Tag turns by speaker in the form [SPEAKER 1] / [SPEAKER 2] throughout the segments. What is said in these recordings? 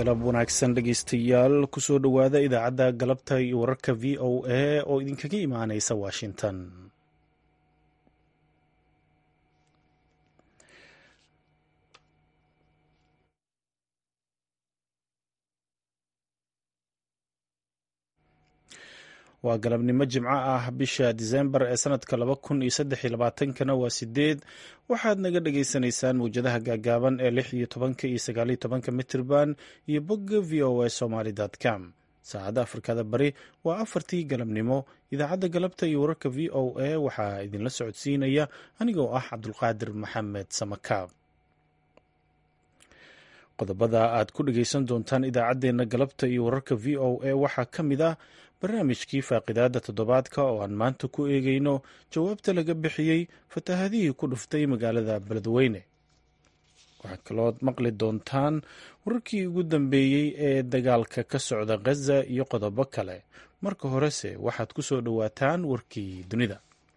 [SPEAKER 1] galab wanaagsan dhegeystayaal kusoo dhowaada idaacadda galabta iyo wararka v o a oo idinkaga imaaneysa washington waa galabnimo jimco ah bisha disembar ee sanadka laba kun iyo saddex iyo labaatankana waa sideed waxaad naga dhagaysanaysaan mawjadaha gaagaaban ee lix iyo tobanka iyo sagaaliyo tobanka mitirban iyo bogga v o a somaly com saacadda afrikada bari waa afartii galabnimo idaacadda galabta iyo wararka v o a waxaa idinla socodsiinaya anigoo ah cabdulqaadir maxamed samakaab qodobada aad ku dhageysan doontaan idaacaddeenna galabta iyo wararka v o a waxaa ka mid ah barnaamijkii faaqidaada toddobaadka oo aan maanta ku eegeyno jawaabta laga bixiyey fatahadihii ku dhuftay magaalada beledweyne waxaad kalood maqli doontaan wararkii ugu dambeeyey ee dagaalka ka socda khaza iyo qodobo kale marka horese waxaad ku soo dhowaataan warkii dunida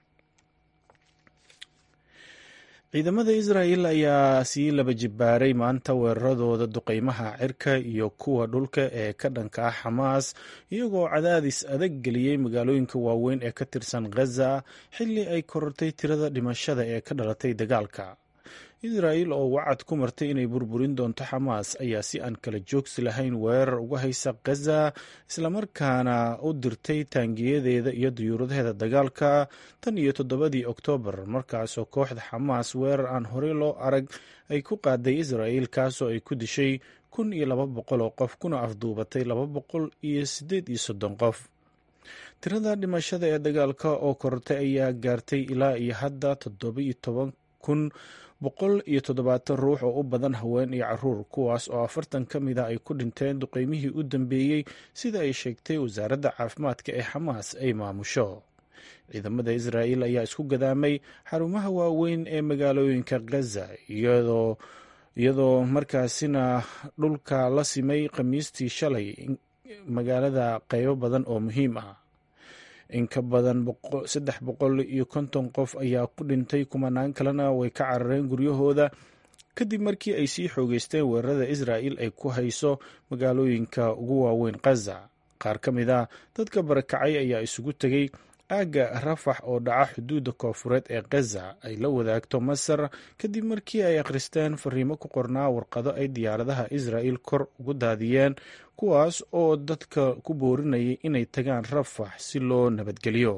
[SPEAKER 1] ciidamada israa'el ayaa sii laba jibbaaray maanta weeraradooda duqeymaha cirka iyo kuwa dhulka ee ka dhanka ah xamaas iyagoo cadaadis adag geliyey magaalooyinka waaweyn ee ka tirsan khaza xilli ay korortay tirada dhimashada ee ka dhalatay dagaalka israa'el oo wacad ku martay inay burburin doonto xamaas ayaa si aan kala joogsi lahayn weerar uga haysa khaza islamarkaana u dirtay taangiyadeeda iyo duyuuradaheeda dagaalka tan iyo toddobadii oktoobar markaasoo kooxda xamaas weerar aan horey loo arag ay ku qaaday israa'el kaasoo ay ku dishay kun iyo laba boqol oo qof kuna afduubatay laba boqol iyo siddeed iyo soddon qof tirada dhimashada ee dagaalka oo korortay ayaa gaartay ilaa iyo hadda toddoba iyo toban kun boqol iyo toddobaatan ruux oo u badan haween iyo caruur kuwaas oo afartan ka mid a ay ku dhinteen duqeymihii u dambeeyey sida ay sheegtay wasaaradda caafimaadka ee xamaas ay maamusho ciidamada israa'el ayaa isku gadaamay xarumaha waaweyn ee magaalooyinka khaza iyadoo iyadoo markaasina dhulka la simay khamiistii shalay magaalada qeybo badan oo muhiim ah in ka badan saddex boqol iyo konton qof ayaa ku dhintay kumanaan kalena way ka carareen guryahooda kadib markii ay sii xoogeysteen weerarada israa'el ay ku hayso magaalooyinka ugu waaweyn khaza qaar ka mid a dadka barakacay ayaa isugu tegay aagga rafax oo dhaca xuduudda koofureed ee khaza ay la wadaagto masar kadib markii ay akhristeen fariimo ku qornaa warqado ay diyaaradaha israa'el kor ugu daadiyeen kuwaas oo dadka ku boorinayay inay tagaan rafax si loo nabadgeliyo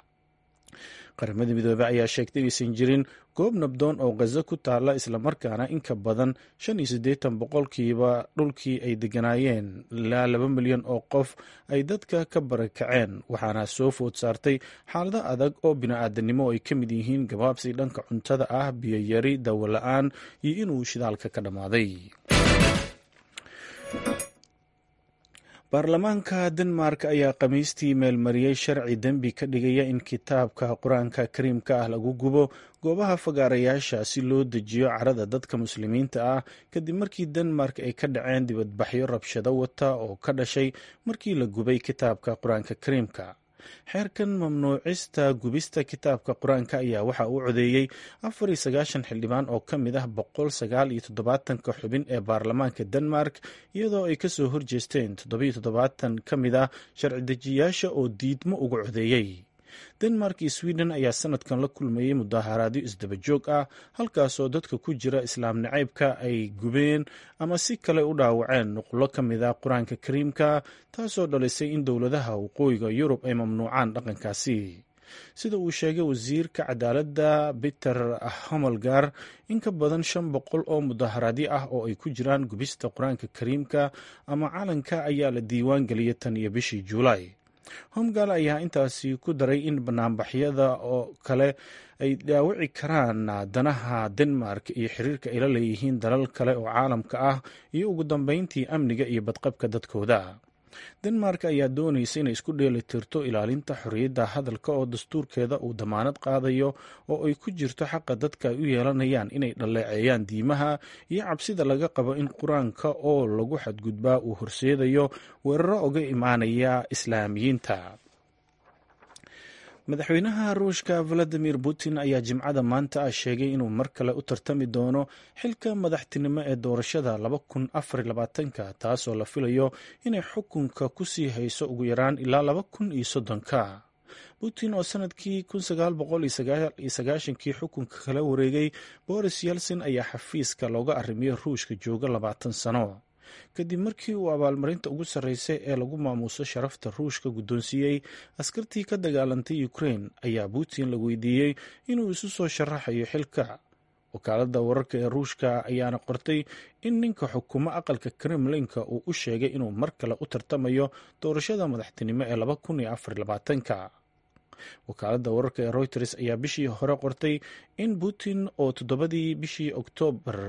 [SPEAKER 1] qaramada midoobey ayaa sheegtay inaysan jirin goob nabdoon oo khaza ku taalla islamarkaana in ka badan shan iyo siddeetan boqolkiiba dhulkii ay degganaayeen ilaa laba milyan oo qof ay dadka ka barakaceen waxaana soo food saartay xaalado adag oo bini-aadanimo ay ka mid yihiin gabaabsi dhanka cuntada ah biyoyari dawo la-aan iyo inuu shidaalka ka dhammaaday baarlamaanka denmark ayaa khamiistii meelmariyey sharci dembi ka dhigaya in kitaabka qur-aanka kariimka ah lagu gubo goobaha fagaarayaasha si loo dejiyo carada dadka muslimiinta ah kadib markii denmark ay ka dhaceen dibadbaxyo rabshado wata oo ka dhashay markii la gubay kitaabka qur-aanka kariimka xeerkan mamnuucista gubista kitaabka qur-aanka ayaa waxa uu codeeyey afar iyo sagaashan xildhibaan oo ka mid ah boqol sagaal iyo toddobaatanka xubin ee baarlamaanka denmark iyadoo ay kasoo horjeesteen toddobiyo toddobaatan ka mid ah sharci dejiyaasha oo diidmo uga codeeyey denmark iyo sweden ayaa sanadkan la kulmayey mudaharaadyo isdaba joog ah halkaasoo dadka ku jira islaam nacaybka ay gubeen ama si kale u dhaawaceen nuqlo ka mid ah qur-aanka kariimka taasoo dhalisay in dowladaha waqooyiga yurub ay mamnuucaan dhaqankaasi sida uu sheegay wasiirka cadaaladda peter homelgar in ka badan shan boqol oo mudaharaadyo ah oo ay ku jiraan gubista qur-aanka kariimka ama calanka ayaa la diiwaan geliyay tan iyo bishii juulaay homgal ayaa intaasi ku daray in banaanbaxyada oo kale ay dhaawici karaan danaha denmark iyo xiriirka ay la leeyihiin dalal kale oo caalamka ah iyo ugu dambeyntii amniga iyo badqabka dadkooda denmark ayaa doonaysa inay isku dheeli tirto ilaalinta xorriyadda hadalka oo dastuurkeeda uu damaanad qaadayo oo ay ku jirto xaqa dadka ay u yeelanayaan inay dhaleeceeyaan diimaha iyo cabsida laga qabo in qur-aanka oo lagu xadgudbaa uu horseedayo weeraro uga imaanaya islaamiyiinta madaxweynaha ruushka valadimir putin ayaa jimcada maanta ah sheegay inuu mar kale u tartami doono xilka madaxtinimo ee doorashada ka taasoo la filayo inay xukunka ku sii hayso ugu yaraan ilaa ka putin oo sanadkii kii xukunka kala wareegay boris yelson ayaa xafiiska looga arrimiyey ruushka jooga labaatan sano kadib markii uu abaalmarinta ugu sarreysay ee lagu maamuuso sharafta ruushka guddoonsiiyey askartii ka dagaalantay ukrain ayaa putin la weydiiyey inuu isu soo sharaxayo xilka wakaaladda wararka ee ruushka ayaana qortay in ninka xukumo aqalka kremlinka uu u sheegay inuu mar kale u tartamayo doorashada madaxtinimo ee wakaaladda wararka ee reuters ayaa bishii hore qortay in putin oo toddobadii bishii oktoobar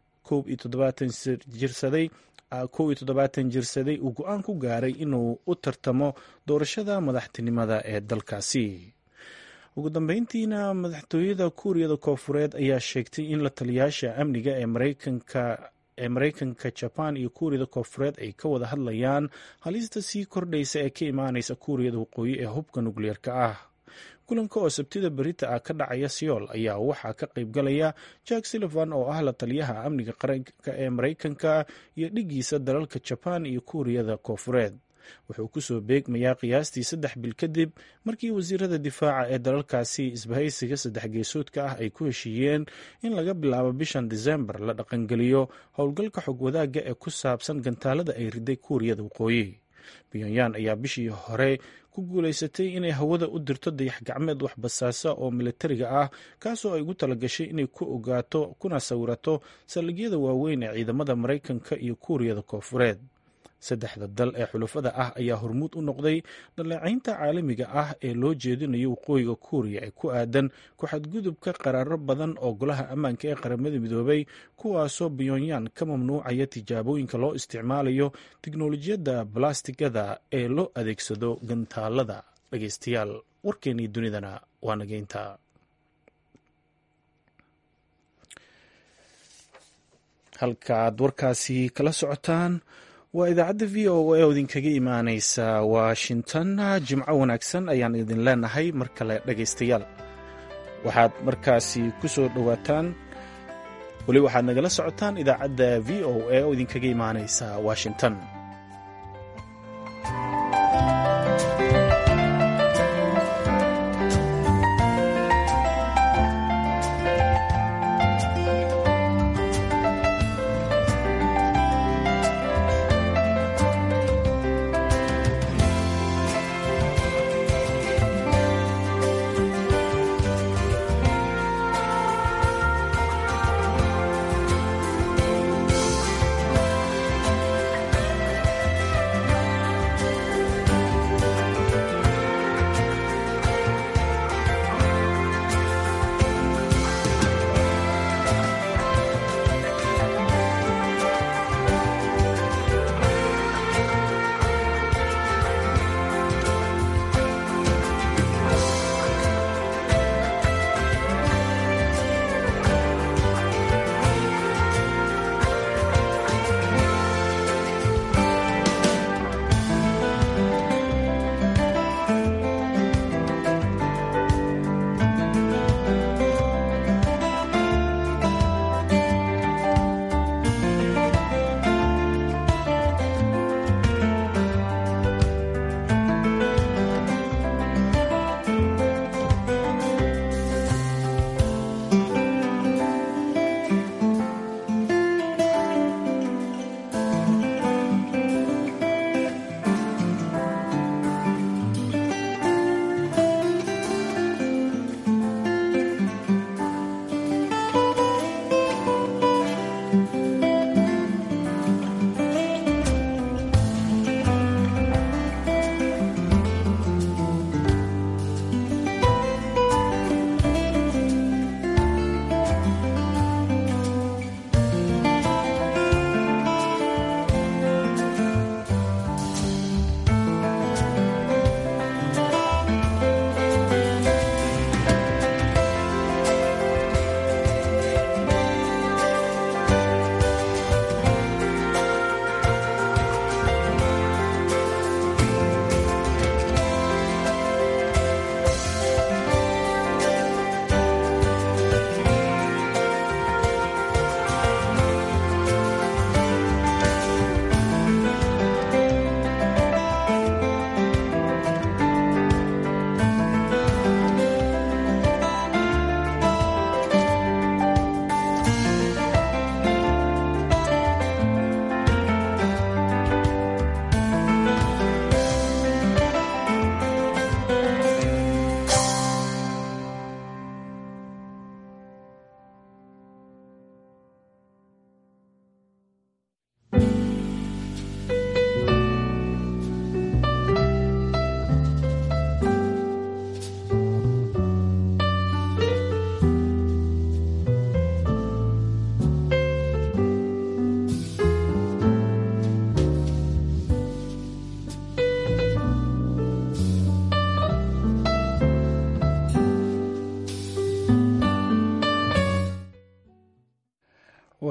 [SPEAKER 1] jirsaday kow iyo toddobaatan jirsaday uu go-aan ku gaaray inuu u tartamo doorashada madaxtinimada ee dalkaasi ugu dambeyntiina madaxtooyada kuuriyada koofureed ayaa sheegtay in la taliyaasha amniga ee mareykanka ee mareykanka jaban iyo kuuriyada koofureed ay ka wada hadlayaan halista sii kordhaysa ee ka imaaneysa kuuriyada waqooyi ee hubka nukliyeerka ah kulanka oo sabtida berita ah ka dhacaya seoul ayaa waxaa ka qaybgalaya jack sullivan oo ah la taliyaha amniga qaranka ee mareykanka iyo dhigiisa dalalka jaban iyo kuuriyada koofureed wuxuu kusoo beegmayaa qiyaastii saddex bil kadib markii wasiirada difaaca ee dalalkaasi isbahaysiga saddex geesoodka ah ay ku heshiiyeen in laga bilaabo bishan disembar la dhaqangeliyo howlgalka xog wadaagga ee ku saabsan gantaalada ay riday kuuriyada waqooyi pyonyan ayaa bishii hore ku guulaysatay inay hawada u dirto dayax gacmeed waxbasaasa oo militariga ah kaasoo ay ugu talagashay inay ku ogaato kuna sawirato saldhigyada waaweyn ee ciidamada maraykanka iyo kuuriyada koofureed saddexda dal ee xulufada ah ayaa hormuud u noqday dhaleecaynta caalamiga ah ee loo jeedinayo waqooyiga kuuriya ee ku aadan ku-xadgudubka qaraaro badan oo golaha ammaanka ee qaramada midoobay kuwaasoo pyonyan ka mamnuucaya tijaabooyinka loo isticmaalayo tiknolojiyadda balastigada ee loo adeegsado gantaalada dhageystayaal warkeennii dunidana waa nageynta halkaaad warkaasi kala socotaan waa idaacadda v o a oo idinkaga imaaneysa washington jimco wanaagsan ayaan idin leenahay mar kale dhagaystayaal waxaad markaasi ku soo dhowaataan weli waxaad nagala socotaan idaacadda v o a oo idinkaga imaaneysa washington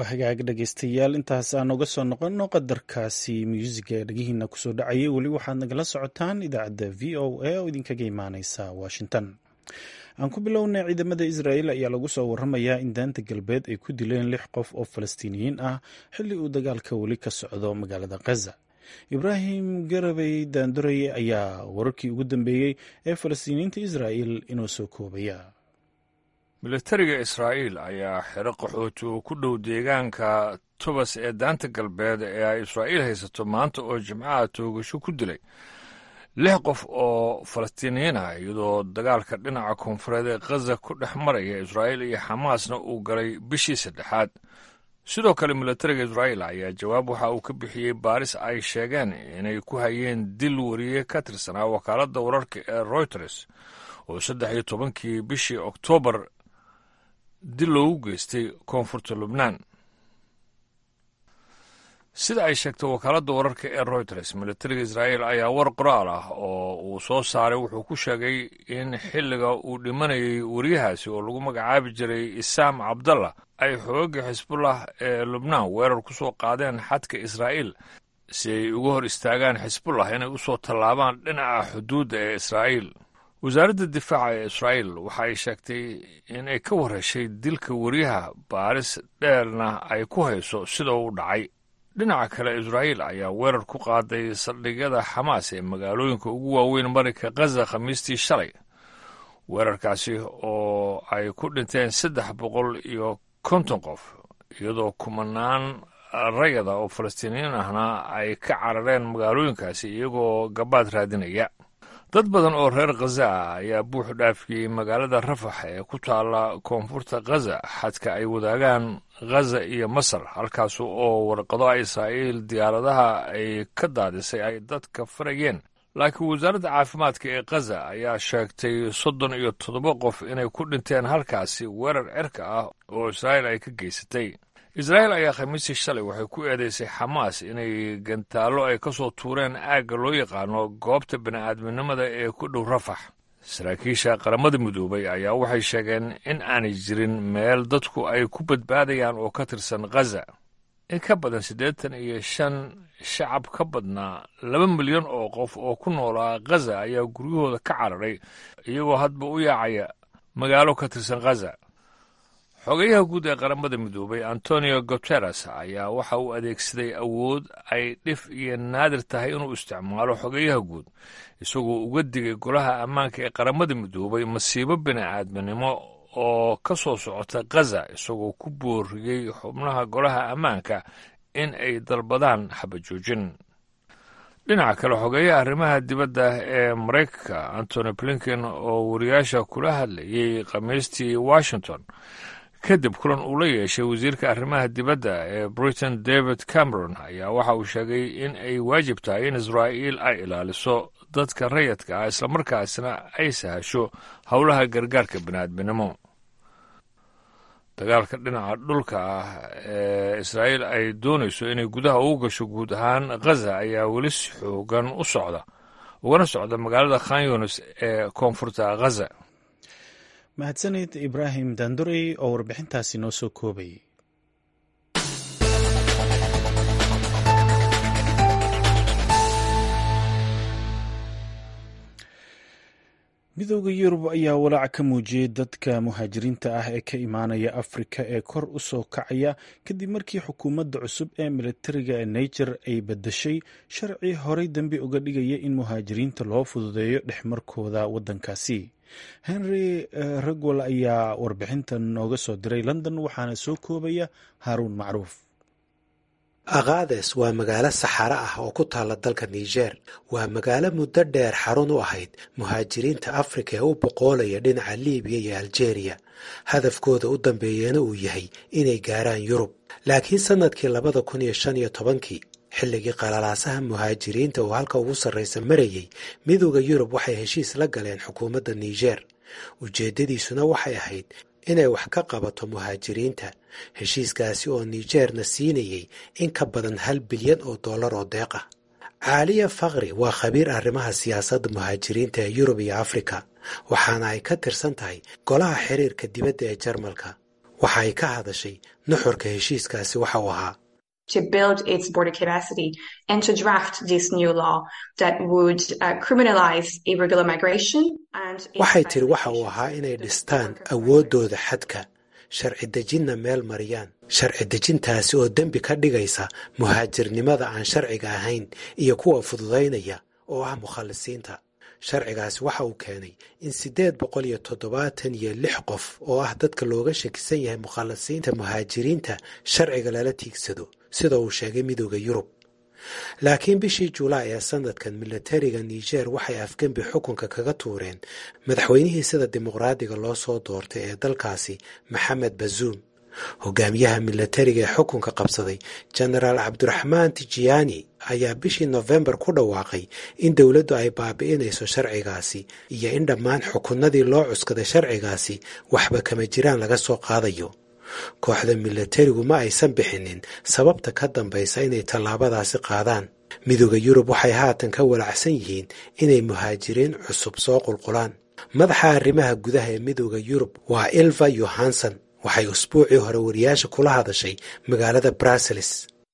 [SPEAKER 1] waa hagaag dhegaystayaal intaas aan uga soo noqonno qadarkaasi muusiga dhegihiina kusoo dhacayay weli waxaad nagala socotaan idaacadda v o a oo idinkaga imaaneysa washington aan ku bilownay ciidamada israa'iil ayaa lagu soo waramayaa in daanta galbeed ay ku dileen lix qof oo falastiiniyiin ah xilli uu dagaalka weli ka socdo magaalada khaza ibraahim garabey daanduray ayaa wararkii ugu dambeeyey ee falastiiniyiinta israa'iil inoo soo koobaya
[SPEAKER 2] militariga israa'iil ayaa xero qaxooti oo ku dhow deegaanka tubas ee daanta galbeed ee ay israa'iil haysato maanta oo jimcaha toogasho ku dilay lix qof oo falastiiniyiin ah iyadoo dagaalka dhinaca koonfureed ee khaza ku dhex maraya israa'iil iyo xamaasna uu galay bishii saddexaad sidoo kale militariga israa'iil ayaa jawaab waxa uu ka bixiyey baaris ay sheegeen inay ku hayeen dil wariye ka tirsanaa wakaaladda wararka ee royters oo saddex iyo tobankii bishii oktoobar dil loogu geystay koonfurta lubnaan sida ay sheegtay wakaaladda wararka ee royters militariga israa'iil ayaa war qoraal ah oo uu soo saaray wuxuu ku sheegay in xilliga uu dhimanayay wariyahaasi oo lagu magacaabi jiray isaam cabdallah ay xoogga xisbullah ee lubnaan weerar ku soo qaadeen xadka israa'iil si ay uga hor istaagaan xisbullah inay u soo tallaabaan dhinaca xuduudda ee israa'iil wasaaradda difaaca ee israa'iil waxa ay sheegtay in ay ka warheshay dilka wariyaha baaris dheerna ay ku hayso sida uu dhacay dhinaca kale israa'iil ayaa weerar ku qaaday saldhigyada xamaas ee magaalooyinka ugu waaweyn marinka khaza khamiistii shalay weerarkaasi oo ay ku dhinteen saddex boqol iyo konton qof iyadoo kumanaan rayada oo falastiiniyiin ahna ay ka carareen magaalooyinkaasi iyagoo gabaad raadinaya dad badan oo reer khaza ah ayaa buux dhaafiyey magaalada rafax ee ku taalla koonfurta khaza xadka ay wadaagaan khaza iyo masar halkaas oo warqado israa'iil diyaaradaha ay ka daadisay ay dadka farayeen laakiin wasaaradda caafimaadka ee khaza ayaa sheegtay soddon iyo toddoba qof inay ku dhinteen halkaasi weerar cirka ah oo israa'iil ay ka geysatay israa'iil ayaa khamiistii shalay waxay ku eedeysay xamaas inay gantaallo ay ka soo tuureen aagga loo yaqaano goobta bini'aadminimada ee ku dhow rafax saraakiisha qaramada midoobay ayaa waxay sheegeen in aanay jirin meel dadku ay ku badbaadayaan oo ka tirsan khaza in ka badan siddeetan iyo shan shacab ka badnaa laba milyan oo qof oo ku noolaa khaza ayaa guryahooda ka cararay iyagoo hadba u yaacaya magaalo ka tirsan khaza xogayaha guud ee qaramada midoobay antonio guteres ayaa waxa uu adeegsaday awood ay dhif iyo naadir tahay inuu isticmaalo xogayaha guud isagoo uga digay golaha ammaanka ee qaramada midoobay masiibo bini'aadminimo oo ka soo socota khaza isagoo ku booriyey xubnaha golaha ammaanka in ay dalbadaan xabajoojin dhinaca kale xogeeyaha arrimaha dibadda ee maraykanka antony blinken oo wariyaasha kula hadlayey khamiistii washington kadib kulan uu la yeeshay wasiirka arrimaha dibadda ee britain david cameron ayaa waxa uu sheegay in ay waajib tahay in israa'iil ay ilaaliso dadka rayadka ah islamarkaasna ay sahasho howlaha gargaarka bini'aadminimo dagaalka dhinaca dhulka ah ee israa'iil ay doonayso inay gudaha ugu gasho guud ahaan khaza ayaa weli si xoogan u socda ugana socda magaalada khan yunis ee koonfurta khaza
[SPEAKER 1] mahadsanid ibraahim daandurey oo warbixintaasi noo soo koobayay midooda yurub ayaa walaac ka muujiyey dadka muhaajiriinta ah ee ka imaanaya afrika ee kor u soo kacaya kadib markii xukuumadda cusub ee militariga ee niger ay badashay sharci horey dambi uga dhigaya in muhaajiriinta loo fududeeyo dhexmarkooda waddankaasi henry ragwal ayaa warbixintan nooga soo diray london waxaana soo koobaya haaruun macruuf
[SPEAKER 3] aqaades waa magaalo saxaro ah oo ku taalla dalka niger waa magaalo muddo dheer xarun u ahayd muhaajiriinta afrika ee u boqoolaya dhinaca libiya iyo aljeeriya hadafkooda u dambeeyana uu yahay inay gaaraan yurub laakiin sannadkii labada kun iyo shan iyo tobankii xilligii qalalaasaha muhaajiriinta oo halka ugu sarraysa marayay midooda yurub waxay heshiis la galeen xukuumadda niger ujeeddadiisuna waxay ahayd inay wax ka qabato muhaajiriinta heshiiskaasi oo nigerna siinayay in ka badan hal bilyan oo dollar oo deeq ah caaliya fakri waa khabiir arrimaha siyaasadda muhaajiriinta ee yurub iyo afrika waxaana ay ka tirsan tahay golaha xiriirka dibadda ee jarmalka waxa ay ka hadashay nuxurka heshiiskaasi waxa uu ahaa
[SPEAKER 4] to build its border capacity and to draft this new law that would uh, criminalize irregular migration and
[SPEAKER 3] waxay tiri waxa uu ahaa inay dhistaan awooddooda xadka sharci dejinna meel mariyaan sharci dejintaasi oo dembi ka dhigaysa muhaajirnimada aan sharciga ahayn iyo kuwa fududaynaya oo ah mukhallisiinta sharcigaasi waxa uu keenay in siddeed boqol iyo toddobaatan iyo lix qof oo ah dadka looga shakisan yahay mukhallisiinta muhaajiriinta sharciga lala tiigsado sida uu sheegay midooda yurub laakiin bishii julaay ee sanadkan milatariga niger waxay afgembi xukunka kaga tuureen madaxweynihii sida dimuqraadiga loo soo doortay ee dalkaasi maxamed bazuum hogaamiyaha milatariga ee xukunka qabsaday jenaraal cabdiraxmaan tijiyaani ayaa bishii nofembar ku dhawaaqay in dowladdu ay baabi'inayso sharcigaasi iyo in dhammaan xukunnadii loo cuskaday sharcigaasi waxba kama jiraan laga soo qaadayo kooxda milatarigu ma aysan bixinin sababta ka dambaysa inay tallaabadaasi qaadaan midooda yurub waxay haatan ka walacsan yihiin inay muhaajiriin cusub soo qulqulaan madaxa arrimaha gudaha ee midooda yurub waa ilva yohanson waxay usbuucii hore wariyaasha kula hadashay magaalada brussels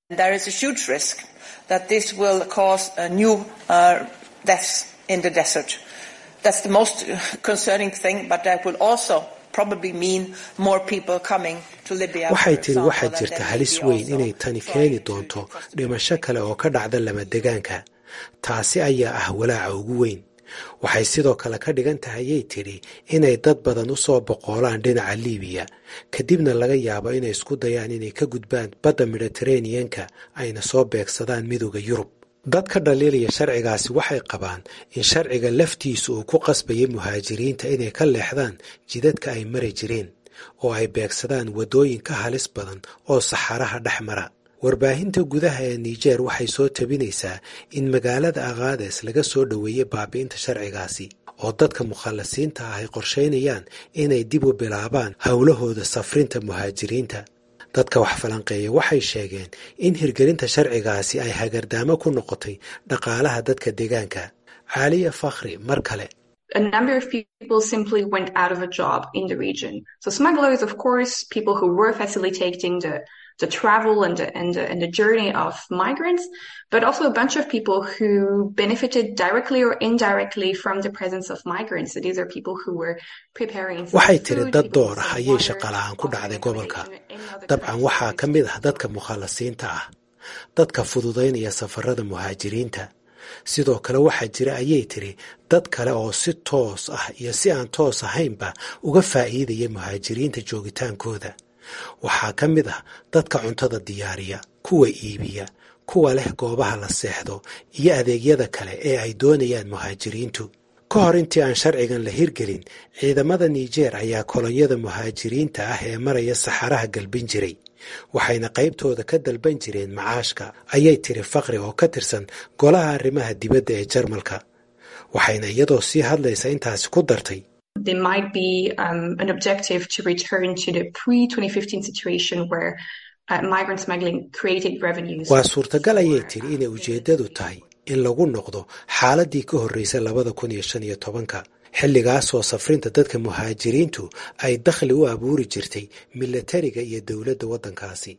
[SPEAKER 3] waxay tiri waxaa jirta halis weyn inay tani keeni doonto dhimasho kale oo ka dhacda lamadegaanka taasi ayaa ah walaaca ugu weyn waxay sidoo kale ka dhigan tahayay tidhi inay dad badan u soo boqoolaan dhinaca liibiya kadibna laga yaabo inay isku dayaan inay ka gudbaan badda mediteraneanka ayna soo beegsadaan midooda yurub dad ka dhaliilaya sharcigaasi waxay qabaan in sharciga laftiisu uu ku qasbayay muhaajiriinta inay ka leexdaan jidadka ay mari jireen oo ay beegsadaan waddooyin ka halis badan oo saxaraha dhex mara warbaahinta gudaha ee niger waxay soo tabinaysaa in magaalada akhaades laga soo dhoweeyey baabi'inta sharcigaasi oo dadka mukhallisiinta ah ay qorshaynayaan inay dib u bilaabaan howlahooda safrinta muhaajiriinta dadka wax falanqeeya waxay sheegeen in hirgelinta sharcigaasi ay hagardaamo ku noqotay dhaqaalaha dadka deegaanka caaliya fakhri mar kale
[SPEAKER 4] a number of people simply went out of a job in the region. So smugglers, of course, people who were facilitating the the travel and the, and the, and the journey of migrants, but also a bunch of people who benefited directly or indirectly from the presence of migrants. So these are people who were preparing.
[SPEAKER 3] waxay tiri dad door ah ayay shaqala-aan ku dhacday gobolka dabcan waxaa ka mid ah dadka mukhallasiinta ah dadka fududaynaya safarada muhaajiriinta sidoo kale waxaa jira ayay tiri dad kale oo si toos ah iyo si aan toos ahaynba uga faa'iidaya muhaajiriinta joogitaankooda waxaa ka mid ah dadka cuntada diyaariya kuwa iibiya kuwa leh goobaha la seexdo iyo adeegyada kale ee ay doonayaan muhaajiriintu ka hor intii aan sharcigan la hirgelin ciidamada niger ayaa kolonyada muhaajiriinta ah ee maraya saxaraha galbin jiray waxayna qaybtooda ka dalban jireen macaashka ayay tiri fakri oo ka tirsan golaha arrimaha dibadda ee jarmalka waxayna iyadoo sii hadlaysa intaasi ku dartay
[SPEAKER 4] There might be um, an objective to return to the pre-2015 situation where uh, migrant smuggling created revenues.
[SPEAKER 3] waa suurtagal ayay tiri inay ujeeddadu tahay in lagu noqdo xaaladii ka horreysay labada kun iyo shan iyo tobanka xilligaasoo safrinta dadka muhaajiriintu ay dakhli u abuuri jirtay milatariga iyo dowladda waddankaasi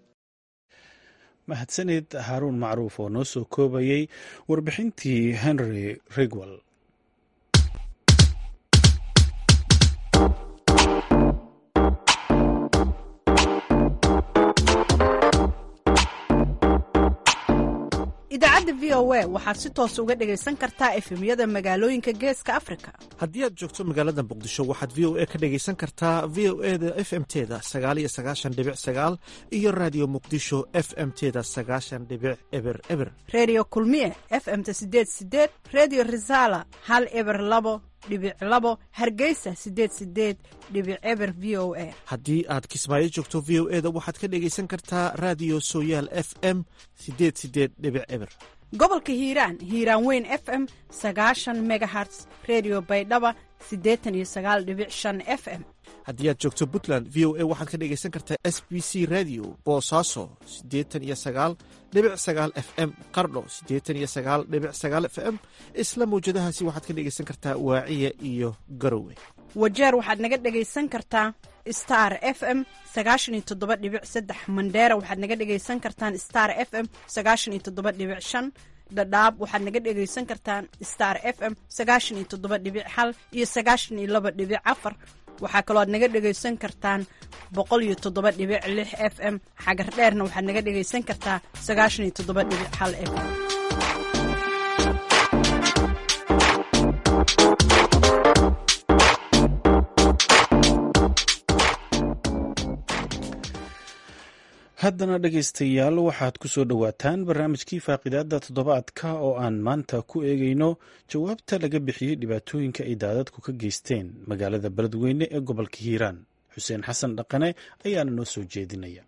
[SPEAKER 1] mahadsanid haaruun macruuf oo noo soo koobayey warbixintii henry rigwell
[SPEAKER 5] idaacadda v o a waxaad si toos uga dhegaysan kartaa efemyada magaalooyinka geeska afrika
[SPEAKER 6] haddii aad joogto magaalada muqdisho waxaad v o a ka dhegaysan kartaa v o e da f m teda sagaaliyo sagaashan dhibic sagaal iyo raadiyo muqdisho f m teda sagaashan dhibic eber eber
[SPEAKER 5] reediyo kulmiye f m-ta sideed sideed reediyo risaala hal eber labo dhibic labo hargeysa sideed sideed dhibic eber v o a
[SPEAKER 6] haddii aad kismaayo joogto v o e da waxaad ka dhegaysan kartaa raadiyo sooyaal f m sideed sideed dhibic eber
[SPEAKER 5] gobolka hiiraan hiiraan weyn f m sagaashan megaherts redio baydhaba siddeetan iyo sagaal dhibic shan f m
[SPEAKER 6] haddii aad joogto puntland v o a waxaad ka dhegaysan kartaa s b c radio boosaaso siddeetan iyo sagaal dhibic sagaal f m qardho siddeetan iyo sagaal dhibic sagaal f m isla mawjadahaasi waxaad ka dhegaysan kartaa waaciya iyo garowe
[SPEAKER 5] wajeer waxaad naga dhegaysan kartaa star f m sagaashan iyo toddoba dhibic saddex mandheera waxaad naga dhegaysan kartaan star f m sagaashan iyo toddoba dhibic shan dhadhaab waxaad naga dhegaysan kartaan star f m sagaashan iyo toddoba dhibic hal iyo sagaashan iyo laba dhibic afar waxaa kaloo aad naga dhegaysan kartaan boqol iyo toddoba dhibic lix f m xagar dheerna waxaad naga dhegaysan kartaa sagaashan iyo toddoba dhibic hal f m
[SPEAKER 1] haddana dhegaystayaal waxaad ku soo dhowaataan barnaamijkii faaqidaada toddobaadka oo aan maanta ku eegayno jawaabta laga bixiyey dhibaatooyinka ay daadadku ka geysteen magaalada beledweyne ee gobolka hiiraan xuseen xasan dhaqane ayaana noo soo jeedinaya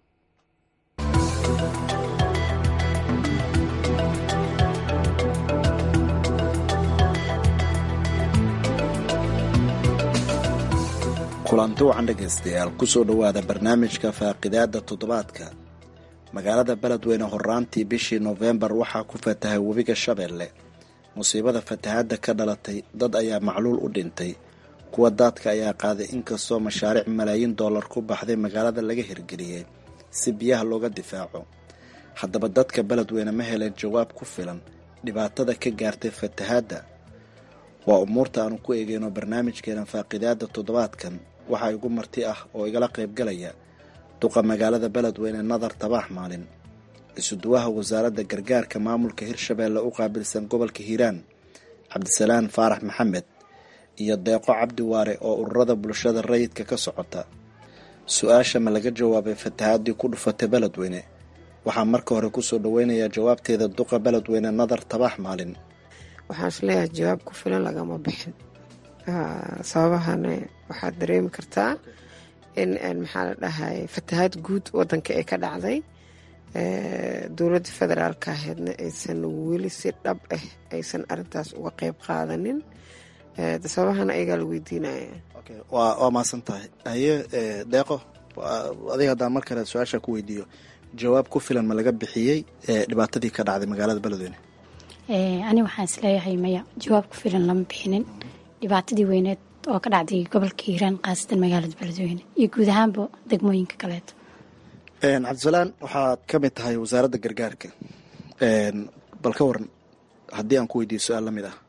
[SPEAKER 7] kulanti wacan dhegaystayaal kusoo dhowaada barnaamijka faaqidaada toddobaadka magaalada beledweyne horaantii bishii noofembar waxaa ku fatahay webiga shabeelle musiibada fatahaadda ka dhalatay dad ayaa macluul u dhintay kuwa daadka ayaa qaaday inkastoo mashaariic malaayiin dollar ku baxday magaalada laga hirgeliyey si biyaha looga difaaco haddaba dadka beledweyne ma heleen jawaab ku filan dhibaatada ka gaartay fatahaadda waa umuurta aanu ku eegeyno barnaamijkeena faaqidaada toddobaadkan waxaa igu marti ah oo igala qaybgalaya duqa magaalada beledweyne nadar tabaax maalin isuduwaha wasaaradda gargaarka maamulka hirshabeelle u qaabilsan gobolka hiiraan cabdisalaan faarax maxamed iyo deeqo cabdi waare oo ururada bulshada rayidka ka socota su-aasha ma laga jawaabay fatahaadii ku dhufatay beledweyne waxaa marka hore kusoo dhaweynayaa jawaabteeda duqa beledweyne nadar tabaax maalin
[SPEAKER 8] waxaan isleeyahay jawaab ku filan lagama bixin sababahana waxaad dareemi kartaa in maxaa la dhahay fatahaad guud wadanka ay ka dhacday dowladda federaalka ahaydna aysan weli si dhab ah aysan arintaas uga qeyb qaadanin sababahana ayagaa la weydiinaya
[SPEAKER 7] waa maasan tahay haye deeqo adiga haddaan mar kale su-aasha ku weydiiyo jawaab ku filan ma laga bixiyey dhibaatadii ka dhacday magaalada beledweyne
[SPEAKER 9] ani waxaan isleeyahay maya jawaab ku filan lama bixinin dhibaatadii weyneed oo ka dhacday gobolka hiiraan khaasatan magaalada beledweyne iyo guud ahaanba degmooyinka kaleeto
[SPEAKER 7] cabdisalaan waxaad ka mid tahay wasaaradda gargaarka bal ka waran haddii aan ku weydiiyo su-aal lamid ah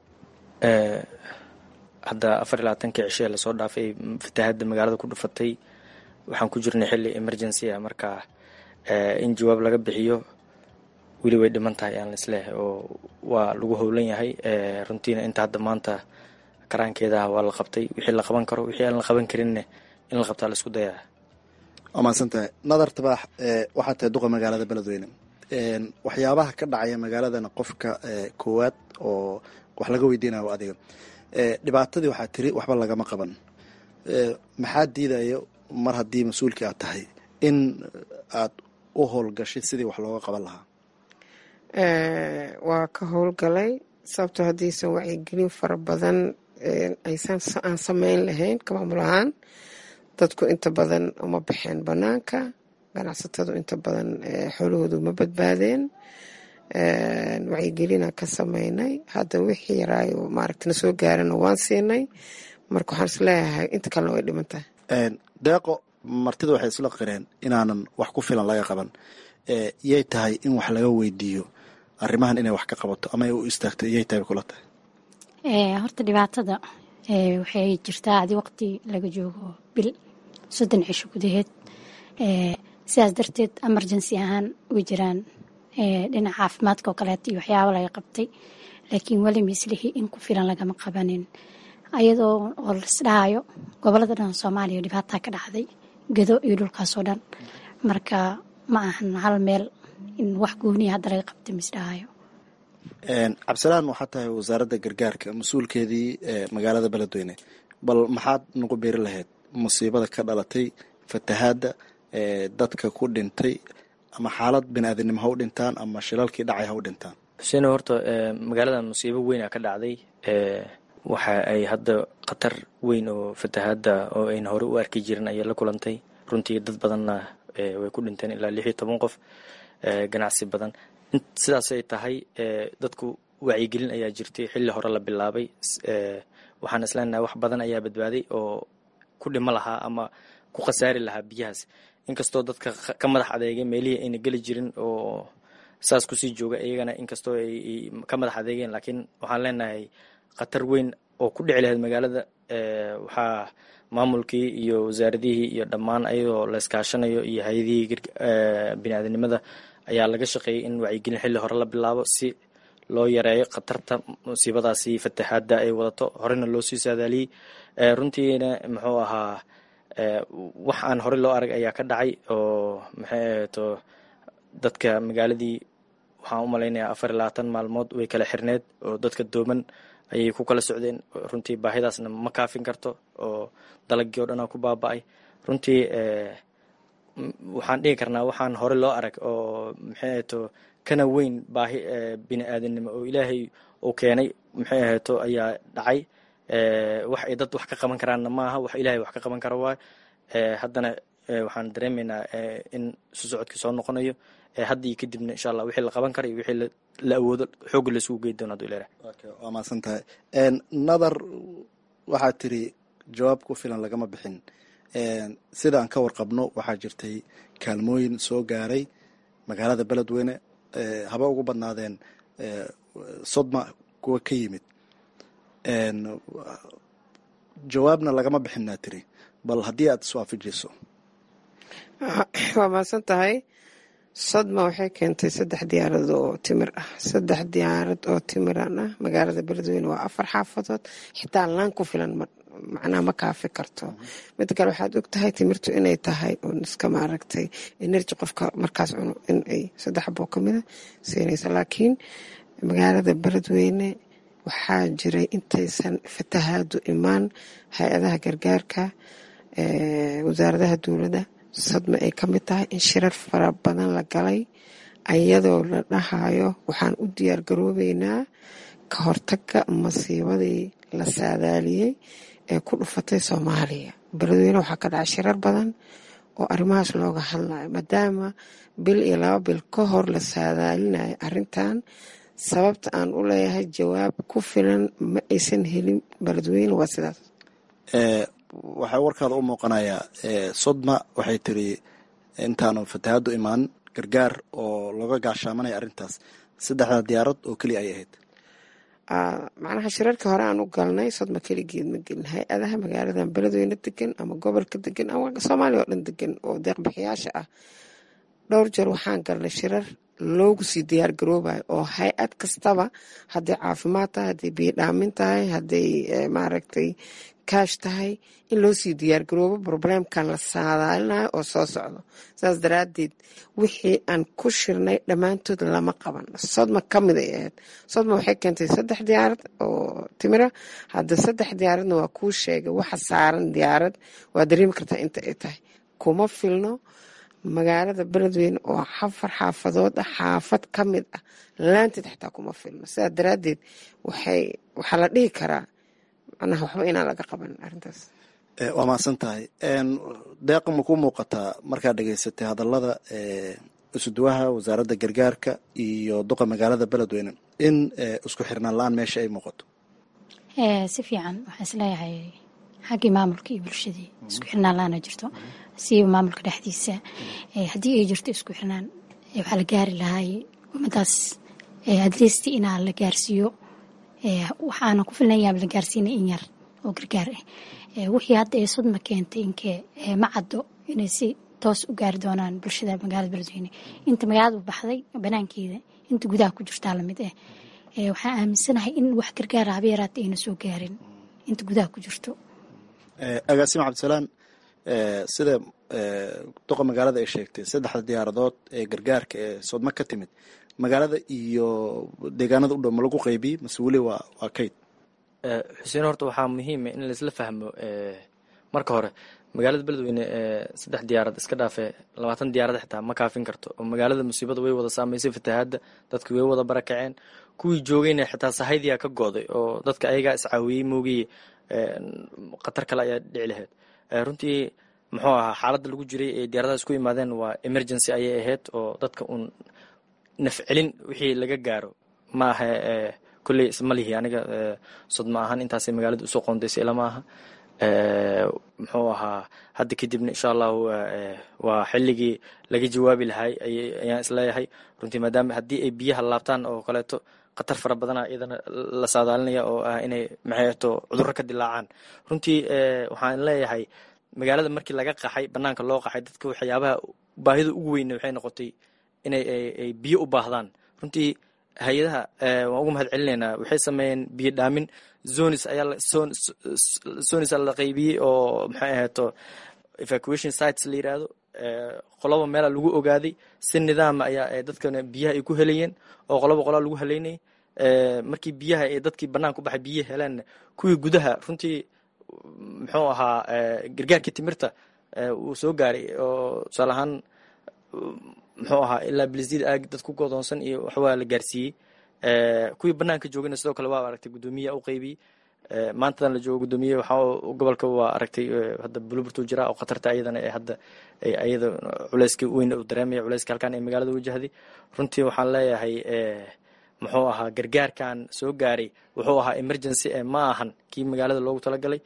[SPEAKER 10] hadda afar iyo labaatankii cishee lasoo dhaafay fatahaadda magaalada ku dhufatay waxaan ku jirnay xilli emergency ah marka in jawaab laga bixiyo weli way dhiman tahay aan laisleehay oo waa lagu howlan yahay runtiina inta hadda maanta karaankeedaha waa la qabtay wixii la qaban karo wixii aan la qaban karinne in la qabtaa la isku dayaa
[SPEAKER 7] waa mahadsan tahay nadar tabaax waxaa tahay duqa magaalada beledweyne waxyaabaha ka dhacaya magaaladana qofka koowaad oo wax laga weydiinayo adiga dhibaatadii waxaa tiri waxba lagama qaban maxaa diidaya mar haddii mas-uulkii aad tahay in aad u howlgashid sidii wax looga qaban lahaa
[SPEAKER 8] waa ka howlgalay sababtoo haddiisan wacyigelin fara badan aysan aan sameyn lahayn ka maamul ahaan dadku inta badan uma baxeen banaanka ganacsatadu inta badan xoolahoodu ma badbaadeen wacyigelina ka sameynay hadda wixii yaraayo maaragta na soo gaarana waan siinay marka waxaan isleeyahay inta kalena way dhiman tahay
[SPEAKER 7] deeqo martida waxay isla qireen inaanan wax ku filan laga qaban yay tahay in wax laga weydiiyo arrimahan inay wax ka qabato ama ay u istaagto iyay tahay kula tahay
[SPEAKER 9] horta dhibaatada waxay jirtaa adi waqti laga joogo bil soddon cisho gudaheed sidaas darteed emergency ahaan way jiraan dhinaca caafimaadka oo kaleeto iyo waxyaaba laga qabtay laakiin weli mislihi in ku filan lagama qabanin ayadoo oo laisdhahayo gobolada dhan soomaaliya dhibaataa ka dhacday gado iyo dhulkaasoo dhan marka ma ahan hal meel in wax gooniya hadda laga qabtay misdhahayo
[SPEAKER 7] cabdisalaan waxaa tahay wasaaradda gargaarka mas-uulkeedii magaalada beledweyne bal maxaad nagu beeri lahayd musiibada ka dhalatay fatahaadda dadka ku dhintay ama xaalad bini-aadinimo ha u dhintaan ama shilalkii dhacay ha u dhintaan
[SPEAKER 10] xuseen horta magaalada musiibo weyn a ka dhacday waxa ay hadda khatar weyn oo fatahaadda oo ayna hore u arki jirin ayay la kulantay runtii dad badanna way ku dhinteen ilaa lix iyo toban qof ganacsi badan sidaas ay tahay dadku wacyigelin ayaa jirtay xilli hore la bilaabay waxaan isleenahay wax badan ayaa badbaaday oo ku dhimo lahaa ama ku khasaari lahaa biyahaas inkastoo dadka ka madax adeegay meelihii ayna geli jirin oo saas kusii jooga iyagana inkastoo ay ka madax adeegeen laakiin waxaan leenahay khatar weyn oo ku dhici lahayd magaalada waxaa maamulkii iyo wasaaradihii iyo dhammaan ayadoo la iskaashanayo iyo hay-adihii biniaadanimada ayaa laga shaqeeyay in wacyigelin xilli hore la bilaabo si loo yareeyo khatarta musiibadaasi fatahaadda ay wadato horena loo sii saadaaliyey runtiina muxuu ahaa wax aan horey loo arag ayaa ka dhacay oo maxay ahato dadka magaaladii waxaan u malaynayaa afar iyo labaatan maalmood way kala xirneed oo dadka dooman ayay ku kala socdeen runtii baahidaasna ma kaafin karto oo dalagii o dhanaa ku baaba-ay runtii waxaan dhihi karnaa waxaan hore loo arag oo maxay ahato kana weyn baahi bini aadanimo oo ilaahay uu keenay maxay ahato ayaa dhacay wax ay dad wax ka qaban karaanna maaha wax ilaahay wax ka qaban kara waay haddana waxaan dareemaynaa in isu socodkii soo noqonayo hadda iyo kadibna insha allah wixii la qaban kara iyo wixii la awoodo xoogga laisugu geyi doona haduu ilaahay
[SPEAKER 7] waa mahadsan tahay nadar waxaad tiri jawaab ku filan lagama bixin sida aan ka warqabno waxaa jirtay kaalmooyin soo gaaray magaalada beledweyne haba ugu badnaadeen sodma kuwa ka yimid jawaabna lagama bixinaa tiri bal haddii aad iswaafajiso
[SPEAKER 8] waa mahadsan tahay sodma waxay keentay saddex diyaarad oo timir ah saddex diyaarad oo timiran ah magaalada beledweyne waa afar xaafadood xitaa laan ku filan macnaha ma kaafi karto mid kale waxaad og tahay timirtu inay tahay un iska maaragtay energy qofka markaas cuno in ay saddex boo kamida siinaysa laakiin magaalada beledweyne waxaa jiray intaysan fatahaadu imaan hay-adaha gargaarka wasaaradaha dowladda sadma ay ka mid tahay in shirar fara badan la galay ayadoo la dhahayo waxaan u diyaar garoobeynaa ka hortaga masiibadii la saadaaliyey ee ku dhufatay soomaaliya beledweyne waxaa ka dhacay shirar badan oo arrimahaas looga hadlayo maadaama bil iyo laba bil ka hor la saadaalinayo arrintan sababta aan u leeyahay jawaab ku filan ma aysan helin beledweyne waa sidaas
[SPEAKER 7] waxaa warkaada u muuqanayaa sodma waxay tiri intaanu fatahaaddu imaan gargaar oo looga gaashaamanaya arrintaas saddexda diyaarad oo keliya ay ahayd
[SPEAKER 8] macnaha shirarkii hore aan u galnay sodma keligeed ma gelin hay-adaha magaaladan beledweyne degan ama gobolka degan ama soomaaliya oo dhan degan oo deeqbixiyaasha ah dhowr jeer waxaan galnay shirar loogu sii diyaar garoobayo oo hay-ad kastaba hadday caafimaad tahay hadday biyodhaamin tahay hadday maaragtay kaash tahay in loo sii diyaar garoobo probleemkan la saadaalinayo oo soo socdo saas daraadeed wixii aan ku shirnay dhammaantood lama qaban sodma ka mid ay ahayd sodma waxay keentay saddex diyaarad oo timira hadda saddex diyaaradna waa kuu sheegay waxa saaran diyaarad waa dareemi kartaa inta ay tahay kuma filno magaalada beledweyne oo afar xaafadood ah xaafad ka mid ah laanteed xataa kuma filno sidaa daraadeed waxay waxaa la dhihi karaa macnaha waxba inaan laga qaban arrintaas
[SPEAKER 7] waa mahadsan tahay deeqa ma ku muuqataa markaad dhegeysatay hadallada isuduwaha wasaaradda gargaarka iyo duqa magaalada beledweyne in isku xirnaan la-aan meesha ay muuqato
[SPEAKER 9] si fiican waxaan isleeyahay xaggii maamulka iyo bulshadii isku xirnaan la-aana jirto siiba maamulka dhexdiisa haddii ay jirto isku xirnaan waxaa la gaari lahay ummadaas adleysti inaa la gaarsiiyo waxaana ku filnayaaba la gaarsiinay in yar oo gargaar ah wixii hadda ee sodma keentay inkee ma caddo inay si toos u gaari doonaan bulshada magaalada beledweyne inta magaalada u baxday banaankeeda inta gudaha ku jirtaa lamid ah waxaan aaminsanahay in wax gargaara haba yaraata ayna soo gaarin inta gudaha ku jirto
[SPEAKER 7] agaasima cabdisalaan sida duqa magaalada ay sheegtay saddexda diyaaradood ee gargaarka ee sodma ka timid magaalada iyo deegaanada u dhow ma lagu qeybiyey mase weli waa waa kayd
[SPEAKER 10] xuseen horta waxaa muhiima in laisla fahmo marka hore magaalada beledweyne saddex diyaarad iska dhaafe labaatan diyaarad xitaa ma kaafin karto oo magaalada musiibada way wada saameysay fatahaadda dadki way wada barakaceen kuwii joogayna xitaa sahaydiyaa ka gooday oo dadka ayagaa iscaawiyey moogiye khatar kale ayaa dhici lahayd runtii muxuu ahaa xaaladda lagu jiray ee diyaaradaha isku yimaadeen waa emergency ayay ahayd oo dadka uun nafcelin wixii laga gaaro ma aha kolley isma lihi aniga sodma ahaan intaasay magaalada usoo qoondaysay ilama aha muxuu ahaa hadda kadibna insha allahu waa xilligii laga jawaabi lahay ayaan isleeyahay runtii maadaama haddii ay biyaha laabtaan oo kaleeto khatar fara badana iyadana la saadaalinaya oo ah inay maxayto cudurro ka dilaacaan runtii waxaan leeyahay magaalada markii laga qaxay banaanka loo qaxay dadka waxyaabaha baahida ugu weyne waxay noqotay inay ay biyo u baahdaan runtii hay-adaha waan ugu mahad celinaynaa waxay sameeyeen biyo dhaamin zonis ayaa zonis la qaybiyey oo maxay ahayto evacuation sites la yiraahdo qoloba meela lagu ogaaday si nidaama ayaa dadkana biyaha ay ku helayeen oo qoloba qolaa lagu haleynayay markii biyaha ee dadkii banaanka u baxay biyaha heleen kuwii gudaha runtii muxuu ahaa gargaarkii timirta uu soo gaaray oo tusaale ahaan muxuu ahaa ilaa bilizid aag dad ku godoonsan iyo waxwaa la gaarsiiyey kuwii banaanka joogana sidoo kale waa aragtay guddoomiya u qaybiyey maantadan la joogo guddoomiye waxa gobolka waa aragtay hadda buluburtu jira oo khatarta ayadana ee hadda ayada culeyska weyn uu dareemaya culeyska halkan ee magaalada wajahday runtii waxaan leeyahay muxuu ahaa gargaarkan soo gaaray wuxuu ahaa emergency ee ma ahan kii magaalada loogu talagalay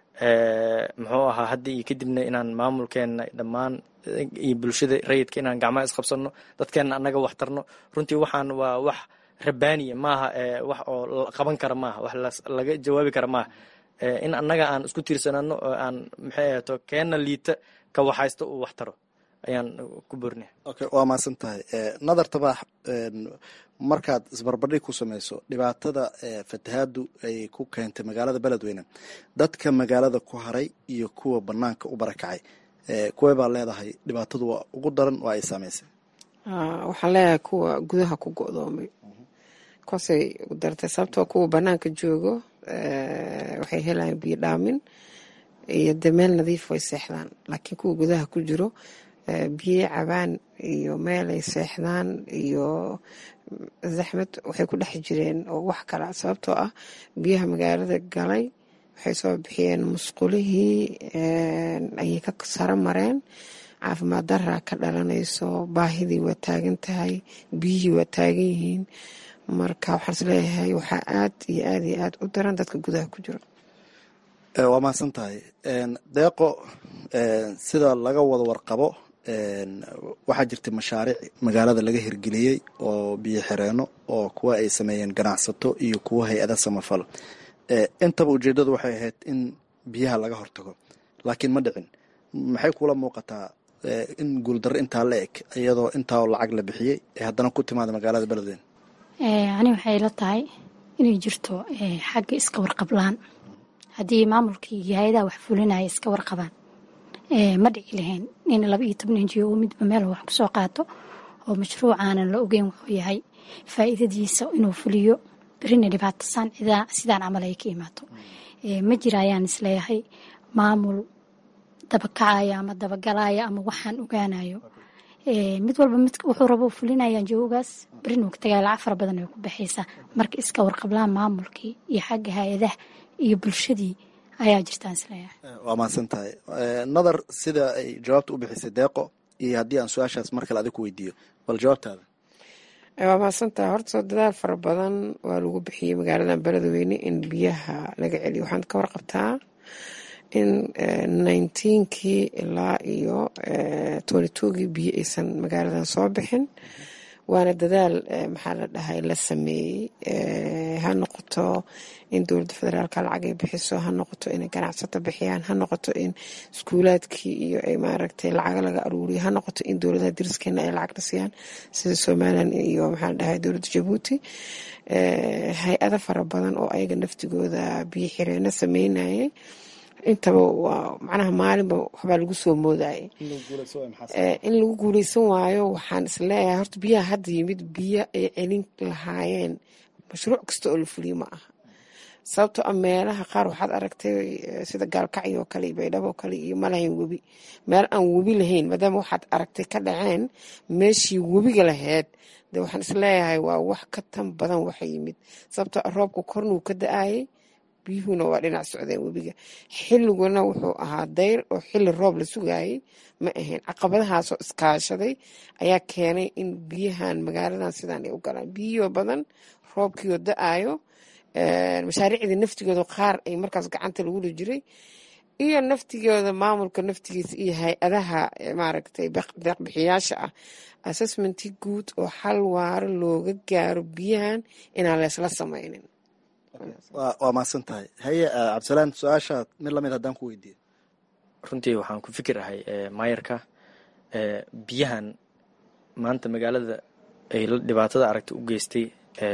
[SPEAKER 10] muxuu ahaa hadda iyo kadibna inaan maamulkeena dhammaan iyo bulshada rayidka inaan gacmaha isqabsano dadkeena annaga wax tarno runtii waxaan waa wax rabaaniya maaha wax oo qaban kara maaha wax laga jawaabi kara maaha in annaga aan isku tiirsanano oo aan maxay ahato keena liita ka waxaysto uu wax taro ayaan ku borinaya
[SPEAKER 7] okay waa mahadsan tahay nadar tabaax markaad isbarbardhig ku samayso dhibaatada fatahaadu ay ku keentay magaalada beledweyne dadka magaalada ku haray iyo kuwa banaanka u barakacay kuway baa leedahay dhibaatadu waa ugu daran oo ay saameysay
[SPEAKER 8] waxaan leeyahay kuwa gudaha ku go-doomay kuwaasay ugu dartay sababtoo kuwa banaanka joogo waxay helayaan biyo dhaamin iyo dee meel nadiif way seexdaan laakiin kuwa gudaha ku jiro biyo cabaan iyo meelay seexdaan iyo zaxmad waxay ku dhex jireen oo wax kala sababtoo ah biyaha magaalada galay waxay soo bixiyeen musqulihii ayay ka saro mareen caafimaad daraa ka dhalanayso baahidii waa taagan tahay biyihii waa taagan yihiin marka waxaan is leeyahay waxaa aad iyo aad iyo aad u daran dadka gudaha ku jiro
[SPEAKER 7] waa mahadsan tahay deeqo sida laga wada warqabo waxaa jirtay mashaariic magaalada laga hirgeliyey oo biyo xireenno oo kuwa ay sameeyeen ganacsato iyo kuwa hay-ada samafal intaba ujeeddadu waxay ahayd in biyaha laga hortago laakiin ma dhicin maxay kula muuqataa in guuldarro intaa la eg iyadoo intaa lacag la bixiyey ee haddana ku timaada magaalada beledweyne
[SPEAKER 9] ani waxay la tahay inay jirto xagga iska warqablaan haddii maamulkii iyo hay-adaha wax fulinaya iska warqabaan ma dhici lahayn in laba iyo toban injiyo oo midba meel wax kusoo qaato oo mashruucaanan la ogeyn wuxuu yahay faa'iidadiisa inuu fuliyo berina dhibaatasaan sidaan camal ay ka imaato ma jira ayaan isleeyahay maamul dabakacaya ama dabagalaya ama waxaan ogaanayo mid walba mid wuxuu rabo fulinayaan joogaas berina ka tagaya lacag fara badan ay ku baxaysaa marka iska warqablaan maamulkii iyo xagga hay-adaha iyo bulshadii ayaa jirtaan isleeyahay
[SPEAKER 7] waa mahadsan tahay nadar sida ay jawaabta u bixisay deeqo iyo haddii aan su-aashaas mar kale adig ku weydiiyo bal jawaabtaada
[SPEAKER 8] waa mahadsantaha horta soo dadaal fara badan waa lagu bixiyey magaaladan beledweyne in biyaha laga celiyo waxaad ka warqabtaa in nineteenkii ilaa iyo twenty twogii biyo aysan magaaladan soo bixin waana dadaal maxaa la dhahay la sameeyey ha noqoto in dowladda federaalka lacag ay bixiso ha noqoto inay ganacsato bixiyaan ha noqoto in iskuulaadkii iyo ay maaragtay lacaga laga aruuriyo ha noqoto in dowladaha dariskeena ay lacag dhisiyaan sida somalilan iyo maxaa la dhahay dowladda jabuuti hay-ada fara badan oo ayaga naftigooda biyo xireeno sameynayay intaba waa macnaha maalinba waxbaa lagu soo moodayay in lagu guuleysan waayo waxaan isleeyahay horta biyaha hadda yimid biyo ay celin lahaayeen mashruuc kasta oo la fuliyo ma aha sababtoo a meelaha qaar waxaad aragtay sida gaalkacyo oo kale iyo baydhabo oo kale iyo malahayn webi meel aan webi lahayn maadaama waxaad aragtay ka dhaceen meeshii webiga lahayd de waxaan isleeyahay waa wax ka tan badan waxa yimid sababtoo a roobka kornuu ka da-ayay biyuhuna waa dhinac socdeen webiga xilliguna wuxuu ahaa dayr oo xilli roob la sugayay ma ahayn caqabadahaasoo iskaashaday ayaa keenay in biyahan magaaladan sidaan ay u galaan biyihoo badan roobkiioo da-ayo mashaariicdii naftigooda qaar ay markaas gacanta lagula jiray iyo naftigooda maamulka naftigiisa iyo hay-adaha maaragtay deeqbixiyaasha ah assessmentii guud oo xal waaro looga gaaro biyahan inaan leesla sameynin
[SPEAKER 7] waa mahadsan tahay haye cabdisalaan su-aasha mid lamid haddaan ku weydiiyo
[SPEAKER 10] runtii waxaan ku fikir ahay maayarka biyahan maanta magaalada ay dhibaatada aragta u geystay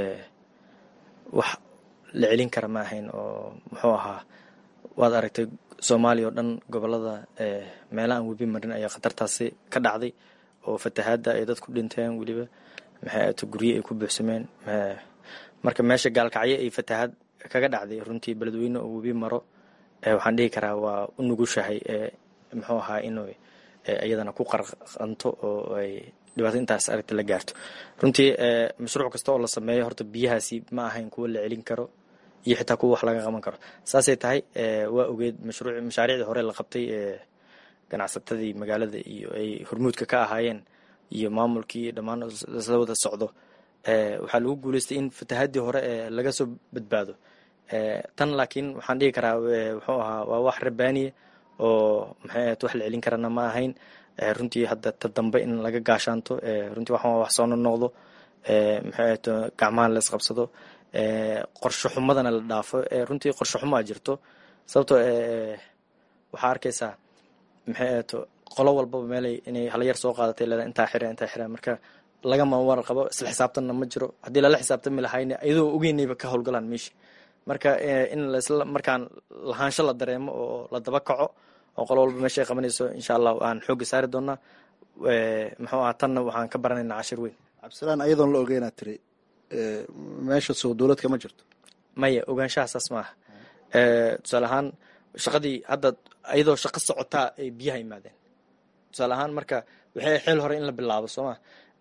[SPEAKER 10] wax la celin kara ma ahayn oo muxuu ahaa waad aragtay soomaaliya oo dhan gobolada meela aan webi marin ayaa khatartaasi ka dhacday oo fatahaadda ay dadku dhinteen weliba maxay ato gurye ay ku buuxsameen marka meesha gaalkacyo ay fatahaad kaga dhacday runtii beledweyne oo webi maro waxaan dhihi karaa waa u nugushahay muxuu ahaa inuu iyadana ku qarqanto oo ay dhibaato intaas aragta la gaarto runtii mashruuc kasta oo la sameeyo horta biyahaasi ma ahayn kuwo la celin karo iyo xitaa kuwa wax laga qaban karo saasay tahay waa ogeed mashruuc mashaariicdii hore la qabtay ganacsatadii magaalada iyo ay hormuudka ka ahaayeen iyo maamulkii dhammaan la wada socdo waxaa lagu guuleystay in fatahaadii hore laga soo badbaado tan laakiin waxaan dhihi karaa wuxuu ahaa waa wax rabaaniya oo maxay ahayd wax la celin karana ma ahayn runtii hadda ta dambe in laga gaashaanto runtii waxaan wax soo nonoqdo maxay ahayd gacmaha la isqabsado qorsho xumadana la dhaafo runtii qorsho xumo a jirto sababtoo waxaa arkaysaa maxay ahayd qolo walbaba meelay inay halyar soo qaadatay leeda intaa xira intaa xira marka lagama war qabo isla xisaabtanna ma jiro haddii lala xisaabtami lahayna iyadoo ogeynayba ka howlgalaan meesha marka in lasla markaan lahaansho la dareemo oo la daba kaco oo qolo walba meesha ay qabanayso insha allah aan xoogga saari doonaa muxuu aha tanna waxaan ka baranaynaa cashir weyn
[SPEAKER 7] cabdisalaan ayadoon la ogeynaa tiri meesha soo dowladka ma jirto
[SPEAKER 10] maya ogaanshaha saas maaha tusaale ahaan shaqadii hadda iyadoo shaqo socotaa ay biyaha yimaadeen tusaale ahaan marka waxay xeel hore in la bilaabo sooma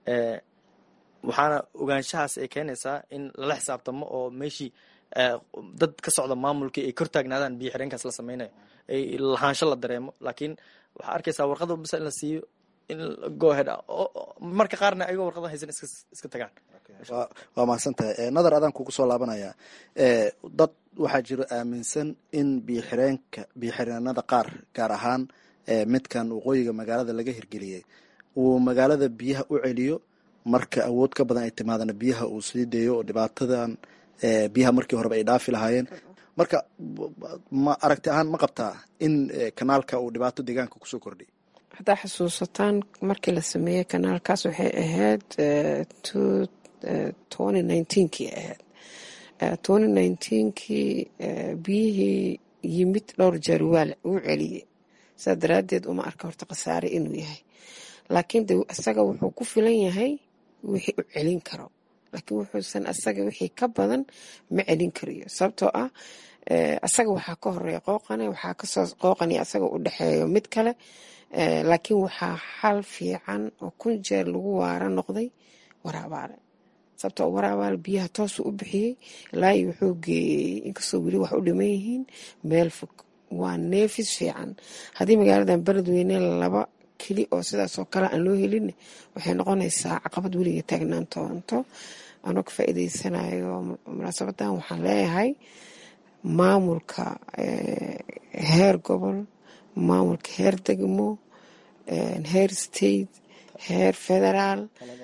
[SPEAKER 10] waxaana ogaanshahaas ay keenaysaa in lala xisaabtamo oo meeshii dad ka socda maamulkii ay kor taagnaadaan biyo xireenkaas la sameynayo ay lahaansho la dareemo laakiin waxaa arkaysaa warqada bisa in la siiyo in gohead marka qaarna ayagoo warqada haysan iska tagaan
[SPEAKER 7] waa mahadsan tahay nadar adaan kugu soo laabanaya dad waxaa jiro aaminsan in biyoxireenka biyoxireenada qaar gaar ahaan midkan waqooyiga magaalada laga hirgeliyey uu magaalada biyaha u celiyo marka awood ka badan ay timaadana biyaha uu sii deeyo oo dhibaatadan biyaha markii horeba ay dhaafi lahaayeen marka ma aragti ahaan ma qabtaa in kanaalka uu dhibaato deegaanka kusoo kordhiy
[SPEAKER 8] haddaa xusuusataan markii la sameeyey kanaalkaas waxay ahayd twenty nineteenkii ahayd twenty nineteenkii biyihii yimid dhowr jeer waa uu celiyey saa daraaddeed uma arka horta khasaare inuu yahay laakiin de isaga wuxuu ku filan yahay wixii u celin karo laakiin wuxuusan asaga wixii ka badan ma celin kariyo sababtoo ah asaga waxaa ka horeeya qooqane waxaa kasoo qooqani asaga u dhexeeyo mid kale laakiin waxaa xal fiican oo kun jeer lagu waara noqday waraabaale sababtoo waraabaale biyaha toosuu u bixiyey ilaahi wuxuu geeyey inkastoo weli wax u dhiman yihiin meel fog waa neefis fiican haddii magaaladan beledweyne laba keli oo sidaasoo kale aan loo helin waxay noqonaysaa caqabad weliga taagnaan toonto anoo ka faa'iideysanayo munaasabadan waxaan leeyahay maamulka heer gobol maamulka heer degmo heer state heer federaal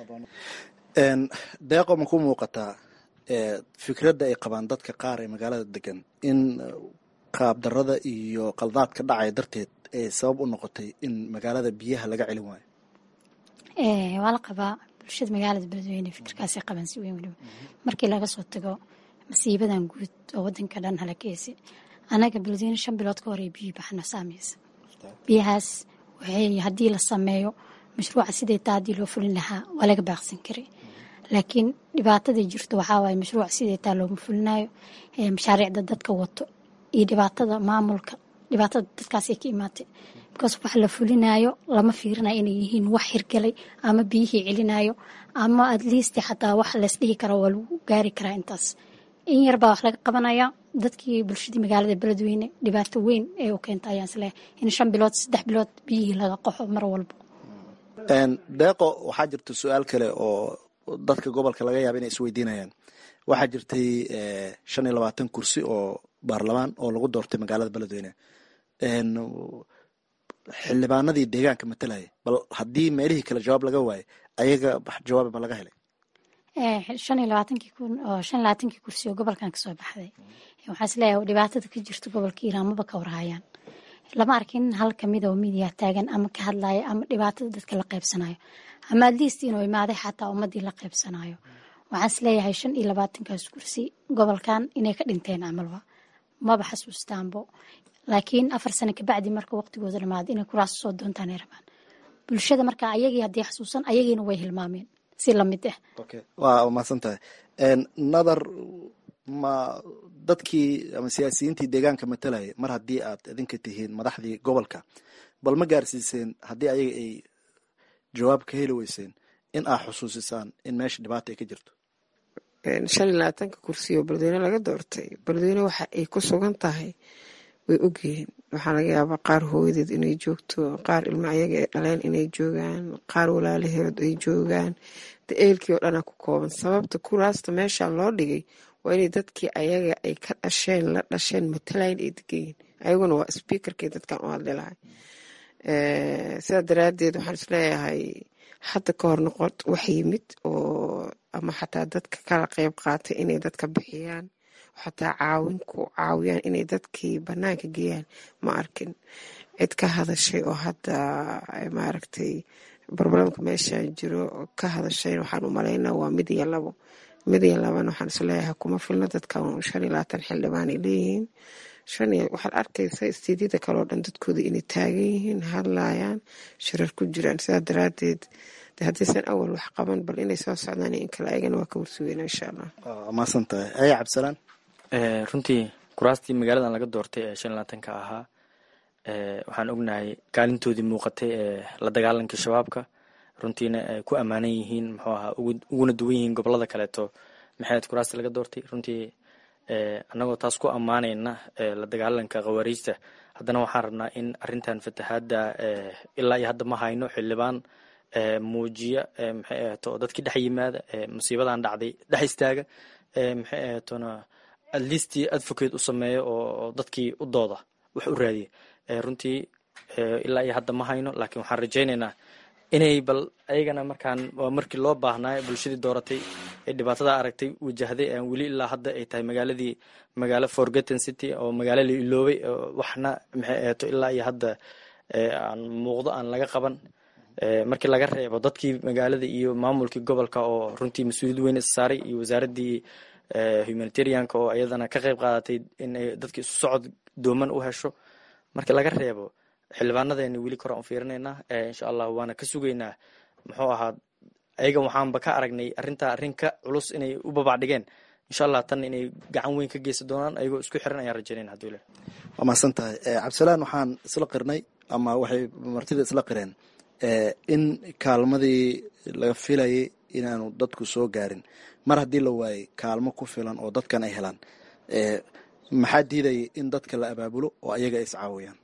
[SPEAKER 7] deeqo ma ku muuqataa fikradda ay qabaan dadka qaar ee magaalada degan in qaabdarada iyo qaldaadka dhacaya darteed ay sabab u noqotay in magaalada biyaha laga celin waayo
[SPEAKER 9] waa la qabaa bulshada magaalada beledweyne fikirkaasay qabaan si weyn weliba markii laga soo tago masiibadan guud oo wadanka dhan halakeesi anaga beledweyne shan bilood ka horey biyo baxna saameysa biyahaas waxay haddii la sameeyo mashruuca siday taa haddii loo fulin lahaa waa laga baaqsan karay laakiin dhibaatadii jirto waxaa waaye mashruuc sidee taa looma fulinayo mashaariicda dadka wato iyo dhibaatada maamulka dhibaatada dadkaasay ka imaatay because wax la fulinayo lama fiirinayo inay yihiin wax hirgalay ama biyihii celinayo ama at least xataa wax laysdhihi karo waa lagu gaari karaa intaas in yarbaa wax laga qabanaya dadkii bulshadii magaalada beledweyne dhibaato weyn ee u keenta ayaan isleeyahay in shan bilood saddex bilood biyihii laga qaxo mar walba
[SPEAKER 7] deeqo waxaa jirta su-aal kale oo dadka gobolka laga yaaba inay isweydiinayaan waxaa jirtay shan iyo labaatan kursi oo baarlamaan oo lagu doortay magaalada beledweyne xildhibaanadii deegaanka matalaya bal haddii meelihii kale jawaab laga waayo ayaga jawaab ma laga helay
[SPEAKER 9] shan iyo labaatankii kun oo shan iyo labaatankii kursi oo gobolkan kasoo baxday waxaa isleeyahay dhibaatada ka jirta gobolka hiiraan maba ka warhayaan lama arkin hal kamid oo midiya taagan ama ka hadlaya ama dhibaatada dadka la qaybsanayo ama atleast inuu imaaday xataa ummadii la qaybsanayo waxaan isleeyahay shan iyo labaatankaas kursi gobolkan inay ka dhinteen camalba maba xasuustaanbo laakiin afar sano kabacdi marka waqtigooda dhamaada inay kuraas soo doontaan ay rabaan bulshada marka ayagii haddii xasuusan ayagiina way hilmaameen si lamid ah
[SPEAKER 7] waa mahadsan tahay nadar ma dadkii ama siyaasiyiintii deegaanka matalaya mar haddii aad idinka tihiin madaxdii gobolka bal ma gaarsiiseen haddii ayaga ay jawaab ka heli weyseen in aad xusuusisaan in meesha dhibaata ay ka jirto
[SPEAKER 8] shan iyo labaatanka kursi oo beledweyne laga doortay beledweyne waxa ay ku sugan tahay way ogyihiin waxaa laga yaabaa qaar hooyadeed inay joogto qaar ilmo ayaga ay dhaleen inay joogaan qaar walaalaheed ay joogaan de eelkii oo dhanaa ku kooban sababta kuraasta meesha loo dhigay waa inay dadkii ayaga ay ka dhasheen la dhasheen matalayn ay degayiin ayaguna waa sbiakerkii dadkan u hadli lahay sidaa daraadeed waxaan isleeyahay hadda ka hor noqon wax yimid oo ama xataa dadka kala qeyb qaatay inay dadka bixiyaan xataa caawin ku caawiyaan inay dadkii banaanka geeyaan ma arkin cid ka hadashay oo hadda maaragtay barbaramka meeshan jiro ka hadashay waxaan u malaynaa waa mid iyo labo mid iyo labana waxaan isleeyahay kuma filno dadkan shan iyo labaatan xildhibaan ay leeyihiin shan iyo waxaad arkaysa istiidyada kale oo dhan dadkooda inay taagan yihiin hadlayaan shirar ku jiraan sidaa daraadeed de haddaysan awal wax qaban bal inay soo socdaan in kale ayagana waa ka warsugeyna insha allah
[SPEAKER 7] maasan tahay aya cabdisalaan
[SPEAKER 10] runtii kuraastii magaaladan laga doortay ee shan labaatanka ahaa waxaan ognahay kaalintoodii muuqatay ee la dagaalankii shabaabka runtiina ay ku ammaanan yihiin muxuu ahaa uguna duwan yihiin gobolada kaleeto maxay ahayd kuraastii laga doortay runtii annagoo taas ku ammaanayna la dagaalanka khawaariijta haddana waxaan rabnaa in arintan fatahaadda ilaa iyo hadda ma hayno xildhibaan muujiya maxay ahato oo dadkii dhex yimaada musiibadan dhacday dhex istaaga maxay ahatona atleastii advocate u sameeyo oo dadkii u dooda wax u raadiya runtii ilaa iyo hadda ma hayno laakiin waxaan rajaynaynaa inay bal ayagana markaan waa markii loo baahnaayo bulshadii dooratay ee dhibaatada aragtay wajahday aan weli ilaa hadda ay tahay magaaladii magaalo forgotten city oo magaalo la iloobay waxna maxay ahato ilaa iyo hadda aan muuqdo aan laga qaban markii laga reebo dadkii magaalada iyo maamulkii gobolka oo runtii mas-uuliyad weyn is saaray iyo wasaaradii humanitarianka oo iyadana ka qayb qaadatay inay dadki isu socod dooman u hesho markii laga reebo xildhibaanadeena weli kor aan fiirinaynaa insha allah waana ka sugaynaa muxuu ahaa ayaga waxaanba ka aragnay arintaa arrin ka culus inay u babacdhigeen insha allah tan inay gacan weyn ka geysan doonaan ayagoo isku xiran ayaan rajaynayna haduu le
[SPEAKER 7] waa mahadsan tahay cabdisalaan waxaan isla qirnay ama waxay martida isla qireen in kaalmadii laga filayay inaanu dadku soo gaarin mar haddii la waayay kaalmo ku filan oo dadkan ay helaan maxaa diidaya in dadka la abaabulo oo ayaga ay iscaawiyaan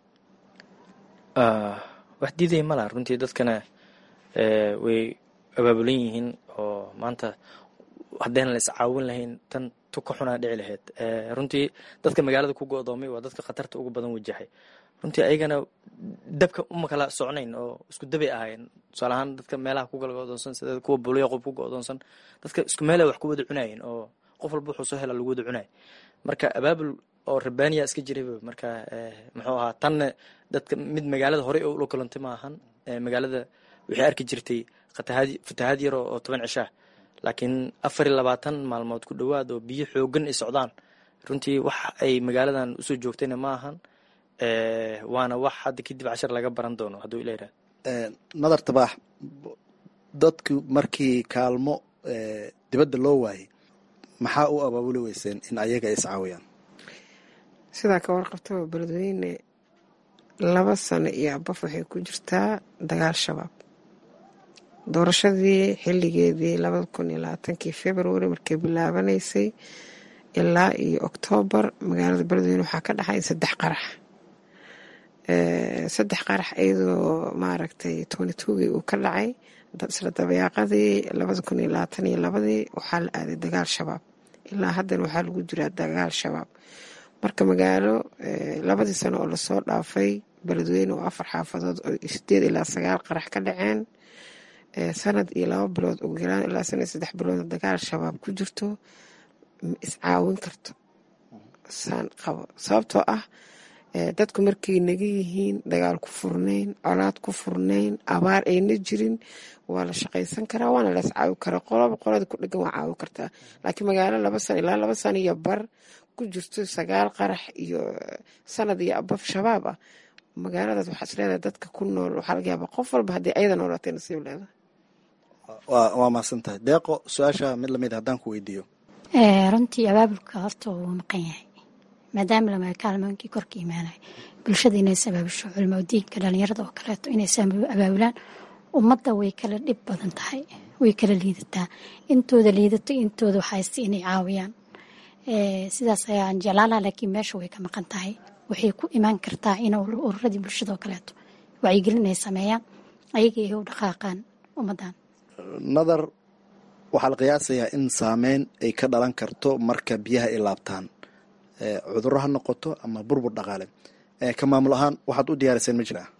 [SPEAKER 10] wax diidaya ma laha runtii dadkana way abaabulan yihiin oo maanta haddayna la iscaawin lahayn tan tuka xunaa dhici lahayd runtii dadka magaalada ku go-doomay waa dadka khatarta ugu badan wajahay runtii ayagana dabka uma kala socnayn oo isku dabay ahaayeen tusaale ahaan dadka meelaha ku kala go-doonsan sida kuwa bulyaqob ku go-doonsan dadka isku meela wax ku wada cunayeen oo qof walba wuxuu soo hela lagu wada cunay marka abaabul oo rabbaaniya iska jirayba marka muxuu ahaa tanna dadka mid magaalada horey oo ula kulantay ma ahan magaalada waxay arki jirtay fatahaad fatahaad yar oo toban cishaa laakiin afar iyo labaatan maalmood ku dhowaad oo biyo xoogan ay socdaan runtii wax ay magaaladan usoo joogtayna ma ahan waana wax hadda kadib cashar laga baran doono hadduu ila yirahdo
[SPEAKER 7] nadar tabaax dadku markii kaalmo dibadda loo waayay maxaa u abaabuli weyseen in ayaga iscaawiyaan
[SPEAKER 8] sidaa ka warqabtaba beledweyne laba sano iyo abaf waxay ku jirtaa dagaal shabaab doorashadii xilligeedii labada kun iyo labaatankii february markay bilaabanaysay ilaa iyo oktoobar magaalada beledweyne waxaa ka dhaxay saddex qarax saddex qarax iyadoo maaragtay tony togii uu ka dhacay isla dabayaaqadii labada kun iyo labaatan iyo labadii waxaa la aaday dagaal shabaab ilaa haddana waxaa lagu jiraa dagaal shabaab marka magaalo labadii sano oo lasoo dhaafay beledweyne oo afar xaafadood oo sideed ilaa sagaal qarax ka dhaceen sanad iyo laba bilood ugu yaraan ilaa sanad iyo saddex bilood dagaal shabaab ku jirto ma iscaawin karto saan qabo sababtoo ah dadku markay naga yihiin dagaal ku furnayn colaad ku furnayn abaar ayna jirin waa la shaqaysan karaa waana la iscaawi karaa qolaba qolada ku dhegan waa caawi kartaa laakiin magaalo laba sano ilaa laba sano iyo bar ku jirto sagaal qarax iyo sanad iyo abaf shabaab ah magaaladaas waxaa isleedahay dadka ku nool waxaa laga yaabaa qof walba haddii ayada noolaatay nasiib leedahay
[SPEAKER 7] waa mahadsan tahay deeqo su-aasha mid lamid haddaan ku weydiiyo
[SPEAKER 9] runtii abaabulka horta wuu maqan yahay maadaama lama kaalmooyinkii korka imaanaya bulshada inays abaabusho culimo diinka dhalinyarada oo kaleeto inays abaabulaan ummadda way kala dhib badan tahay way kala liidataa intooda liidato intooda waxayste inay caawiyaan sidaas ayaan jeclaalaha laakiin meesha way ka maqan tahay waxay ku imaan kartaa in ururadii bulshada oo kaleeto wacyigelin ay sameeyaan ayaga ay u dhaqaaqaan ummaddan
[SPEAKER 7] nadar waxaa la qiyaasayaa in saameyn ay ka dhalan karto marka biyaha ay laabtaan cudurro ha noqoto ama burbur dhaqaale ka maamul ahaan waxaad u diyaariseen ma jiraa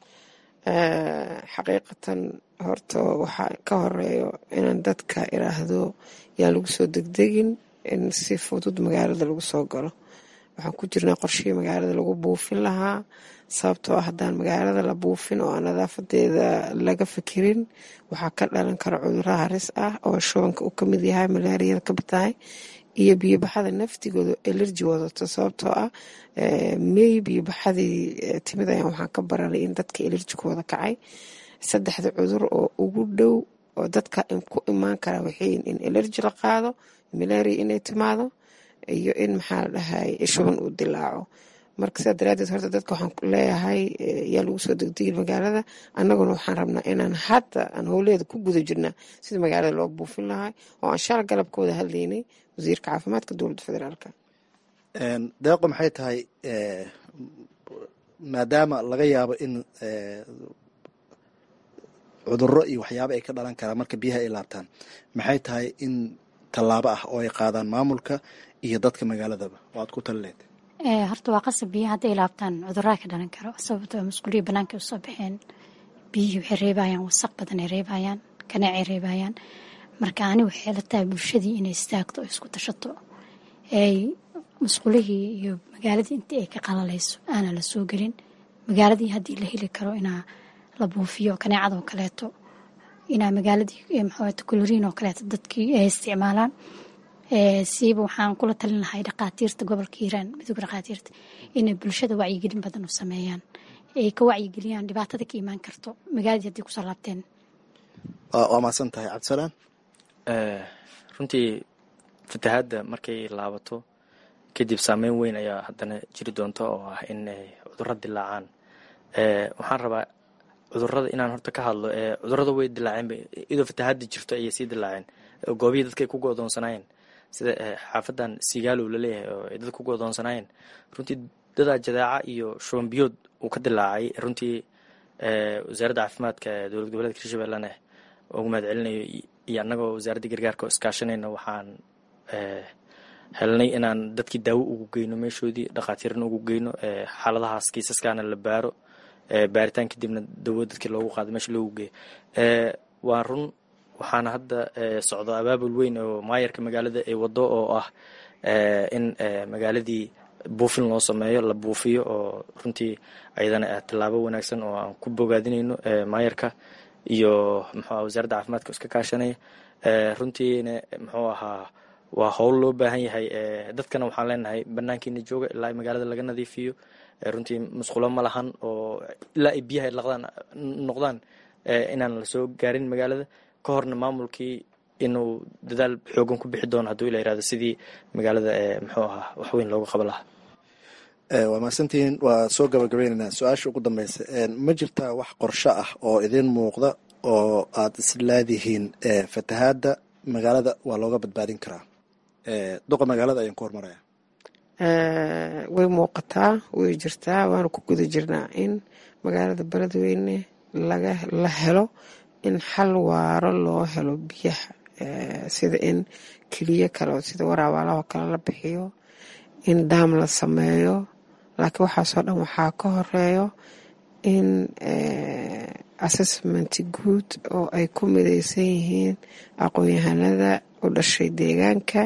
[SPEAKER 8] xaqiiqatan horta waxaa ka horeeyo inaan dadka iraahdo yaan lagu soo degdegin in si fudud magaalada lagu soo galo waxaan ku jirnaa qorshihii magaalada lagu buufin lahaa sababtoo ah haddaan magaalada la buufin oo aan nadaafadeeda laga fikirin waxaa ka dhalan kara cudurro haris ah oo shubanka uu kamid yahay malaariyada ka batahay iyo biyobaxada naftigooda elerji wadato sababtoo ah mey biyobaxadii timid ayaan waxaan ka baranay in dadka elerjikooda kacay saddexda cudur oo ugu dhow oo dadka ku imaan kara waxayin in elerji la qaado malaria inay timaado iyo in maxaa la dhahay shuban uu dilaaco marka sidaa daraadeed horta dadka waxaan leeyahay yaa lagu soo degdegi magaalada annaguna waxaan rabnaa inaan hadda aan howleeda ku guda jirnaa sida magaalada loo buufin lahay oo aan shala galabka wada hadlaynay wasiirka caafimaadka dowladda federaalka
[SPEAKER 7] deeqo maxay tahay maadaama laga yaabo in cudurro iyo waxyaabo ay ka dhalan karaan marka biyaha ay laabtaan maxay tahay in tallaabo ah oo ay qaadaan maamulka iyo dadka magaaladaba oo aad ku talileed
[SPEAKER 9] horta waa qasab biyaha hadday laabtaan cudurraa ka dhalan karo sababtoo masquuliya banaanka usoo baxeen biyihii waxay reebayaan wasaq badan ay reebayaan kaneecay reebayaan marka ani waxay la tahay bulshadii inay istaagto oo isku tashato ay masquulihii iyo magaaladii intii ay ka qalalayso aanan la soo gelin magaaladii haddii la heli karo inaa la buufiyo kaneecadoo kaleeto inaa magaaladii maxawaata koloriin oo kaleeto dadkii ay isticmaalaan siiba waxaan kula talin lahay dhaqaatiirta gobolka hiiraan midooga dhaqaatiirta inay bulshada wacyigelin badan u sameeyaan ay ka wacyigeliyaan dhibaatada ka imaan karto magaaladii haddii kusoo laabteen
[SPEAKER 7] waa mahadsan tahay cabdisalaan
[SPEAKER 10] runtii fatahaadda markay laabato kadib saameyn weyn ayaa haddana jiri doonta oo ah in cudurro dilaacaan waxaan rabaa cudurada inaan horta ka hadlo cudurada way dilaaceen idoo fatahaadda jirto ayay sii dilaaceen goobihii dadka ay ku godoonsanaayeen sida xaafadan sigaalow laleeyahay oo ay dadka ku godoonsanaayeen runtii dadaa jadaaca iyo shuban biyood uu ka dilaacay runtii wasaaradda caafimaadka ee dowlad goboleedka hirshabellena ugu mahad celinayo iyo annagoo wasaaradda gargaarka oo iskaashanayna waxaan helnay inaan dadkii daawo ugu geyno meeshoodii dhakhaatiirna ugu geyno xaaladahaas kiisaskaana la baaro baaritaan kadibna dawo dadkii loogu qaado meesha loogu geeyo waa run waxaana hadda socdo abaabul weyn oo maayarka magaalada ay wado oo ah in magaaladii buufin loo sameeyo la buufiyo oo runtii ayadana tallaabo wanaagsan oo aan ku bogaadinayno maayarka iyo muxuu wasaaradda caafimaadka iska kaashanaya runtiina muxuu ahaa waa howl loo baahan yahay dadkana waxaan leenahay banaankiina jooga ilaa magaalada laga nadiifiyo runtii musqulo ma lahan oo ilaa ay biyaha laqdaan noqdaan inaan lasoo gaarin magaalada ka horna maamulkii inuu dadaal xoogan ku bixi doono hadduu ila yirahdo sidii magaalada muxuu ahaa waxweyn looga qaban lahaa
[SPEAKER 7] waa mahadsantihiin waa soo gabagabaynaynaa su-aasha ugu dambeysa ma jirtaa wax qorsho ah oo idin muuqda oo aad isleedihiin fatahaadda magaalada waa looga badbaadin karaa duqa magaalada ayaan ku hormaraya
[SPEAKER 8] way muuqataa way jirtaa waana ku guda jirnaa in magaalada beledweyne laga la helo in xal waaro loo helo biyaha sida in keliyo kale sida waraabaalaho kale la bixiyo in daam la sameeyo laakiin waxaasoo dhan waxaa ka horeeyo in assessment guud oo ay ku mideysan yihiin aqoon-yahanada u dhashay deegaanka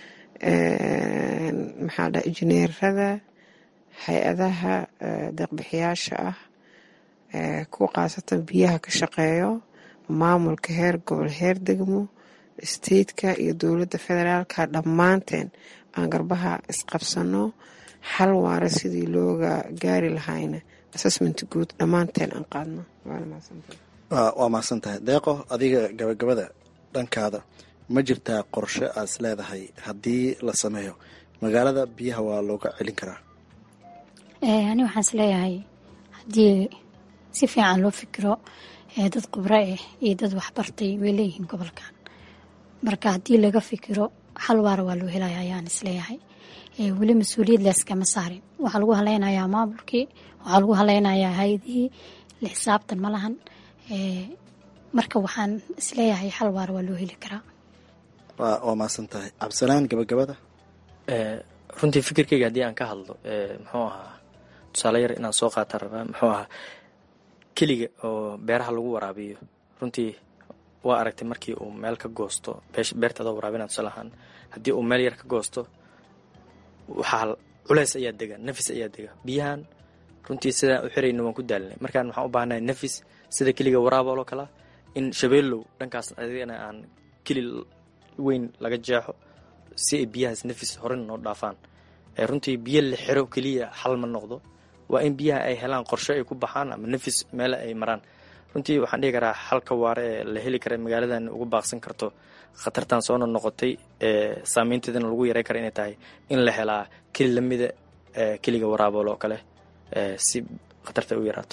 [SPEAKER 8] maxaa dha injineerada hay-adaha deeqbixiyaasha ah kuwa khaasatan biyaha ka shaqeeyo maamulka heer gobol heer degmo stateka iyo dowladda federaalka dhammaanteen aan garbaha isqabsano xal waara sidii looga gaari lahayna assessment guud dhammaanteen aan qaadno
[SPEAKER 7] waa mahadsan tahay deeqo adiga gabagabada dhankaada ma jirtaa qorshe aad is leedahay haddii la sameeyo magaalada biyaha waa looga celin karaa
[SPEAKER 9] ani waxaan is leeyahay haddii si fiican loo fikiro dad khubro ah iyo dad waxbartay way leeyihiin gobolkan marka haddii laga fikiro xal waara waa loo helaya ayaan isleeyahay weli mas-uuliyad leeskama saarin waxaa lagu haleynayaa maamulkii waxaa lagu haleynayaa hay-adihii la xisaabtan ma lahan marka waxaan isleeyahay xal waara waa loo heli karaa
[SPEAKER 7] waa mahadsan tahay cabdisalaan gabagabada
[SPEAKER 10] runtii fikirkeyga haddii aan ka hadlo muxuu ahaa tusaale yar inaan soo qaata rabaa muxuu ahaa keliga oo beeraha lagu waraabiyo runtii waa aragtay markii uu meel ka goosto beertaada waraabina tusaale ahaan haddii uu meel yar ka goosto waxaa culeys ayaa dega nafis ayaa dega biyahan runtii sidaan u xirayna waan ku daalinay markaan waxaan u baahanahay nafis sida keliga waraabooloo kala in shabeellow dhankaas adigana aan keli weyn laga jeexo si ay biyahaas nafis horena noo dhaafaan runtii biyo la xiro keliya xal ma noqdo waa in biyaha ay helaan qorshe ay ku baxaan ama nafis meele ay maraan runtii waxaan dhihi karaa xalka waare ee la heli kara magaaladan uga baaqsan karto khatartan soona noqotay saameynteedana lagu yaray kara inay tahay in la helaa keli lamida keliga waraabool oo kale si khatarta u yaraato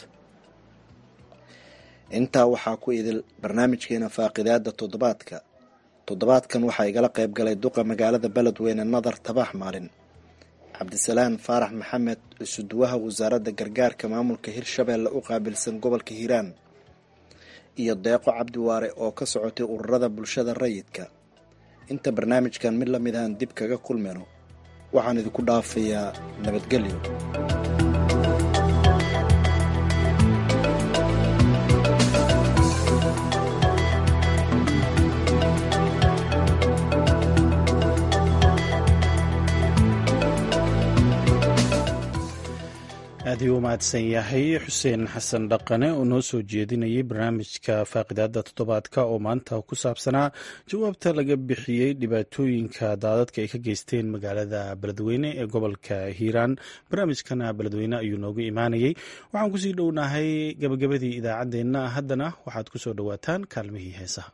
[SPEAKER 7] intaa waxaa ku idil barnaamijkeena faaqidaada toddobaadka toddobaadkan waxaa igala qayb galay duqa magaalada beledweyne nadar tabax maalin cabdisalaan faarax maxamed isuduwaha wasaaradda gargaarka maamulka hirshabeelle u qaabilsan gobolka hiiraan iyo deeqo cabdiwaare oo ka socotay ururada bulshada rayidka inta barnaamijkan mid lamid ahan dib kaga kulmayno waxaan idinku dhaafayaa nabadgelyo
[SPEAKER 1] aad ii u mahadsan yahay xuseen xasan dhaqane oo noo soo jeedinayay barnaamijka faaqidaada toddobaadka oo maanta ku saabsanaa jawaabta laga bixiyey dhibaatooyinka daadadka ay ka geysteen magaalada beledweyne ee gobolka hiiraan barnaamijkana beledweyne ayuu noogu imaanayay waxaan kusii dhownahay gabagabadii idaacaddeenna haddana waxaad ku soo dhowaataan kaalmihii heesaha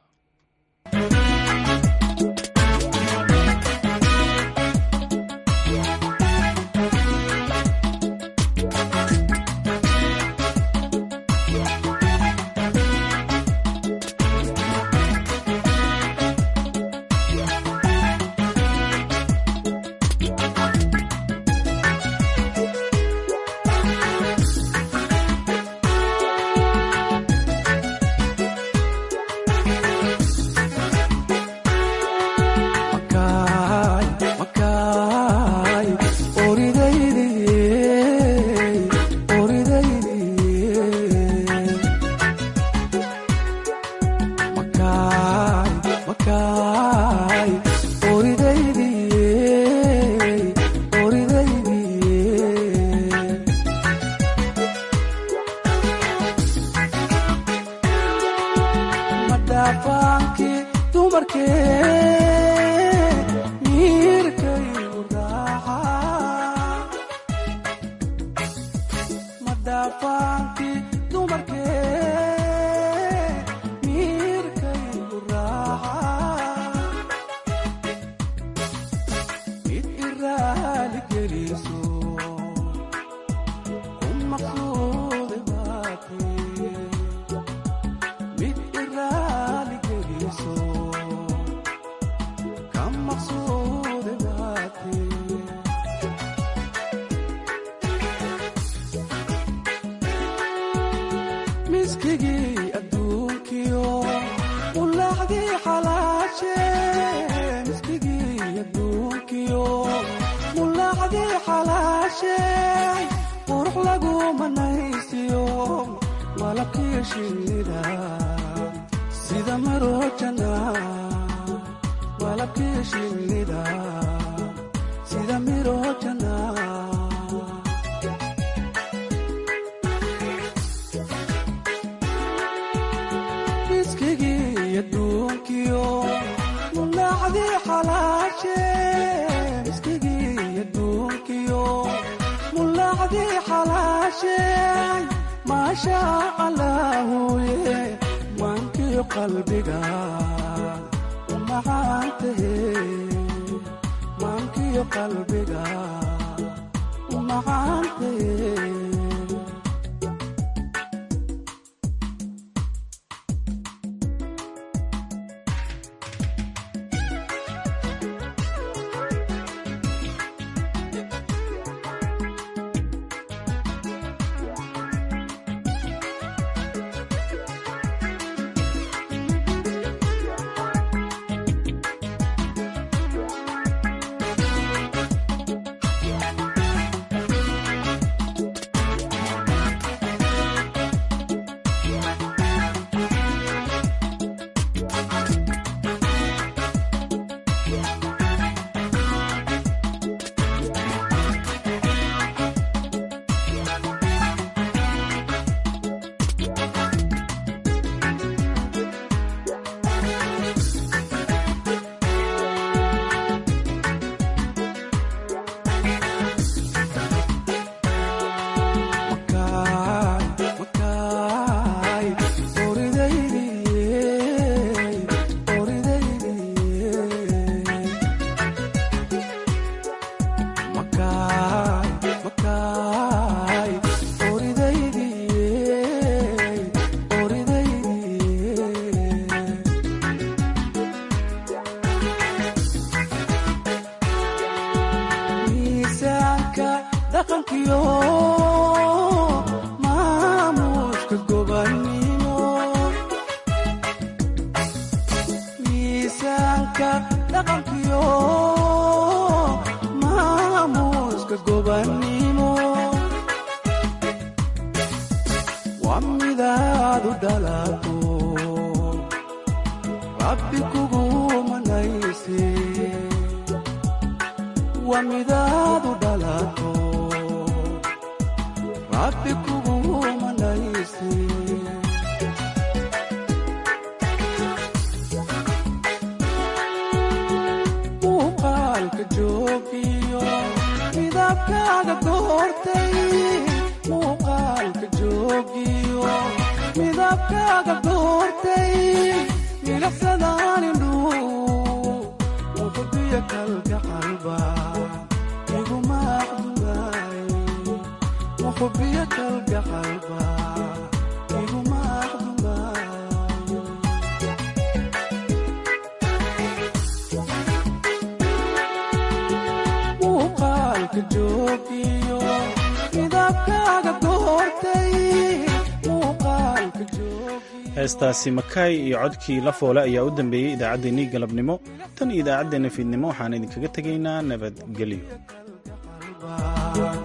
[SPEAKER 11] miskigii adduunkiyo mulaacdii xalaashe miskigii adduunkiyo mulaacdii xalaashe qurux lagu manaysiyo malabkii shinnida sida marojana malabkii shinnida sida mirojana miskigii adduunkiyo mulaacdii xalaashe miskigii adduunkiyo mulaacdii xalaashe maasha allaahuye maankiyo qalbiga umacaantahe maankiyo qalbiga umacaantahe miisaanka dhaqankiyo maamuuska gobannimo miisaanka dhaqankiyo maamuuska gobannimo waa midaad u dhalato rabbi kugu manayse waa midaad u dhalato rabbi kugu manayse muuqaalka joogiyo midabkaaga doortay muuqaalka joogiyo midabkaaga doortay milicsadaan indhuu muqdiyo kalka qalba iguma aqdugaay muqbiyo kalka qalba iguma aqdugaay muuqaalka joogiyo midabkaaga doortay muuqaalka joogiyo
[SPEAKER 1] heestaasi makaay iyo codkii la foole ayaa u dambeeyey idaacaddeenii galabnimo tan iyo idaacaddeenna fiidnimo waxaan idinkaga tegaynaa nabadgelyo
[SPEAKER 11] qalba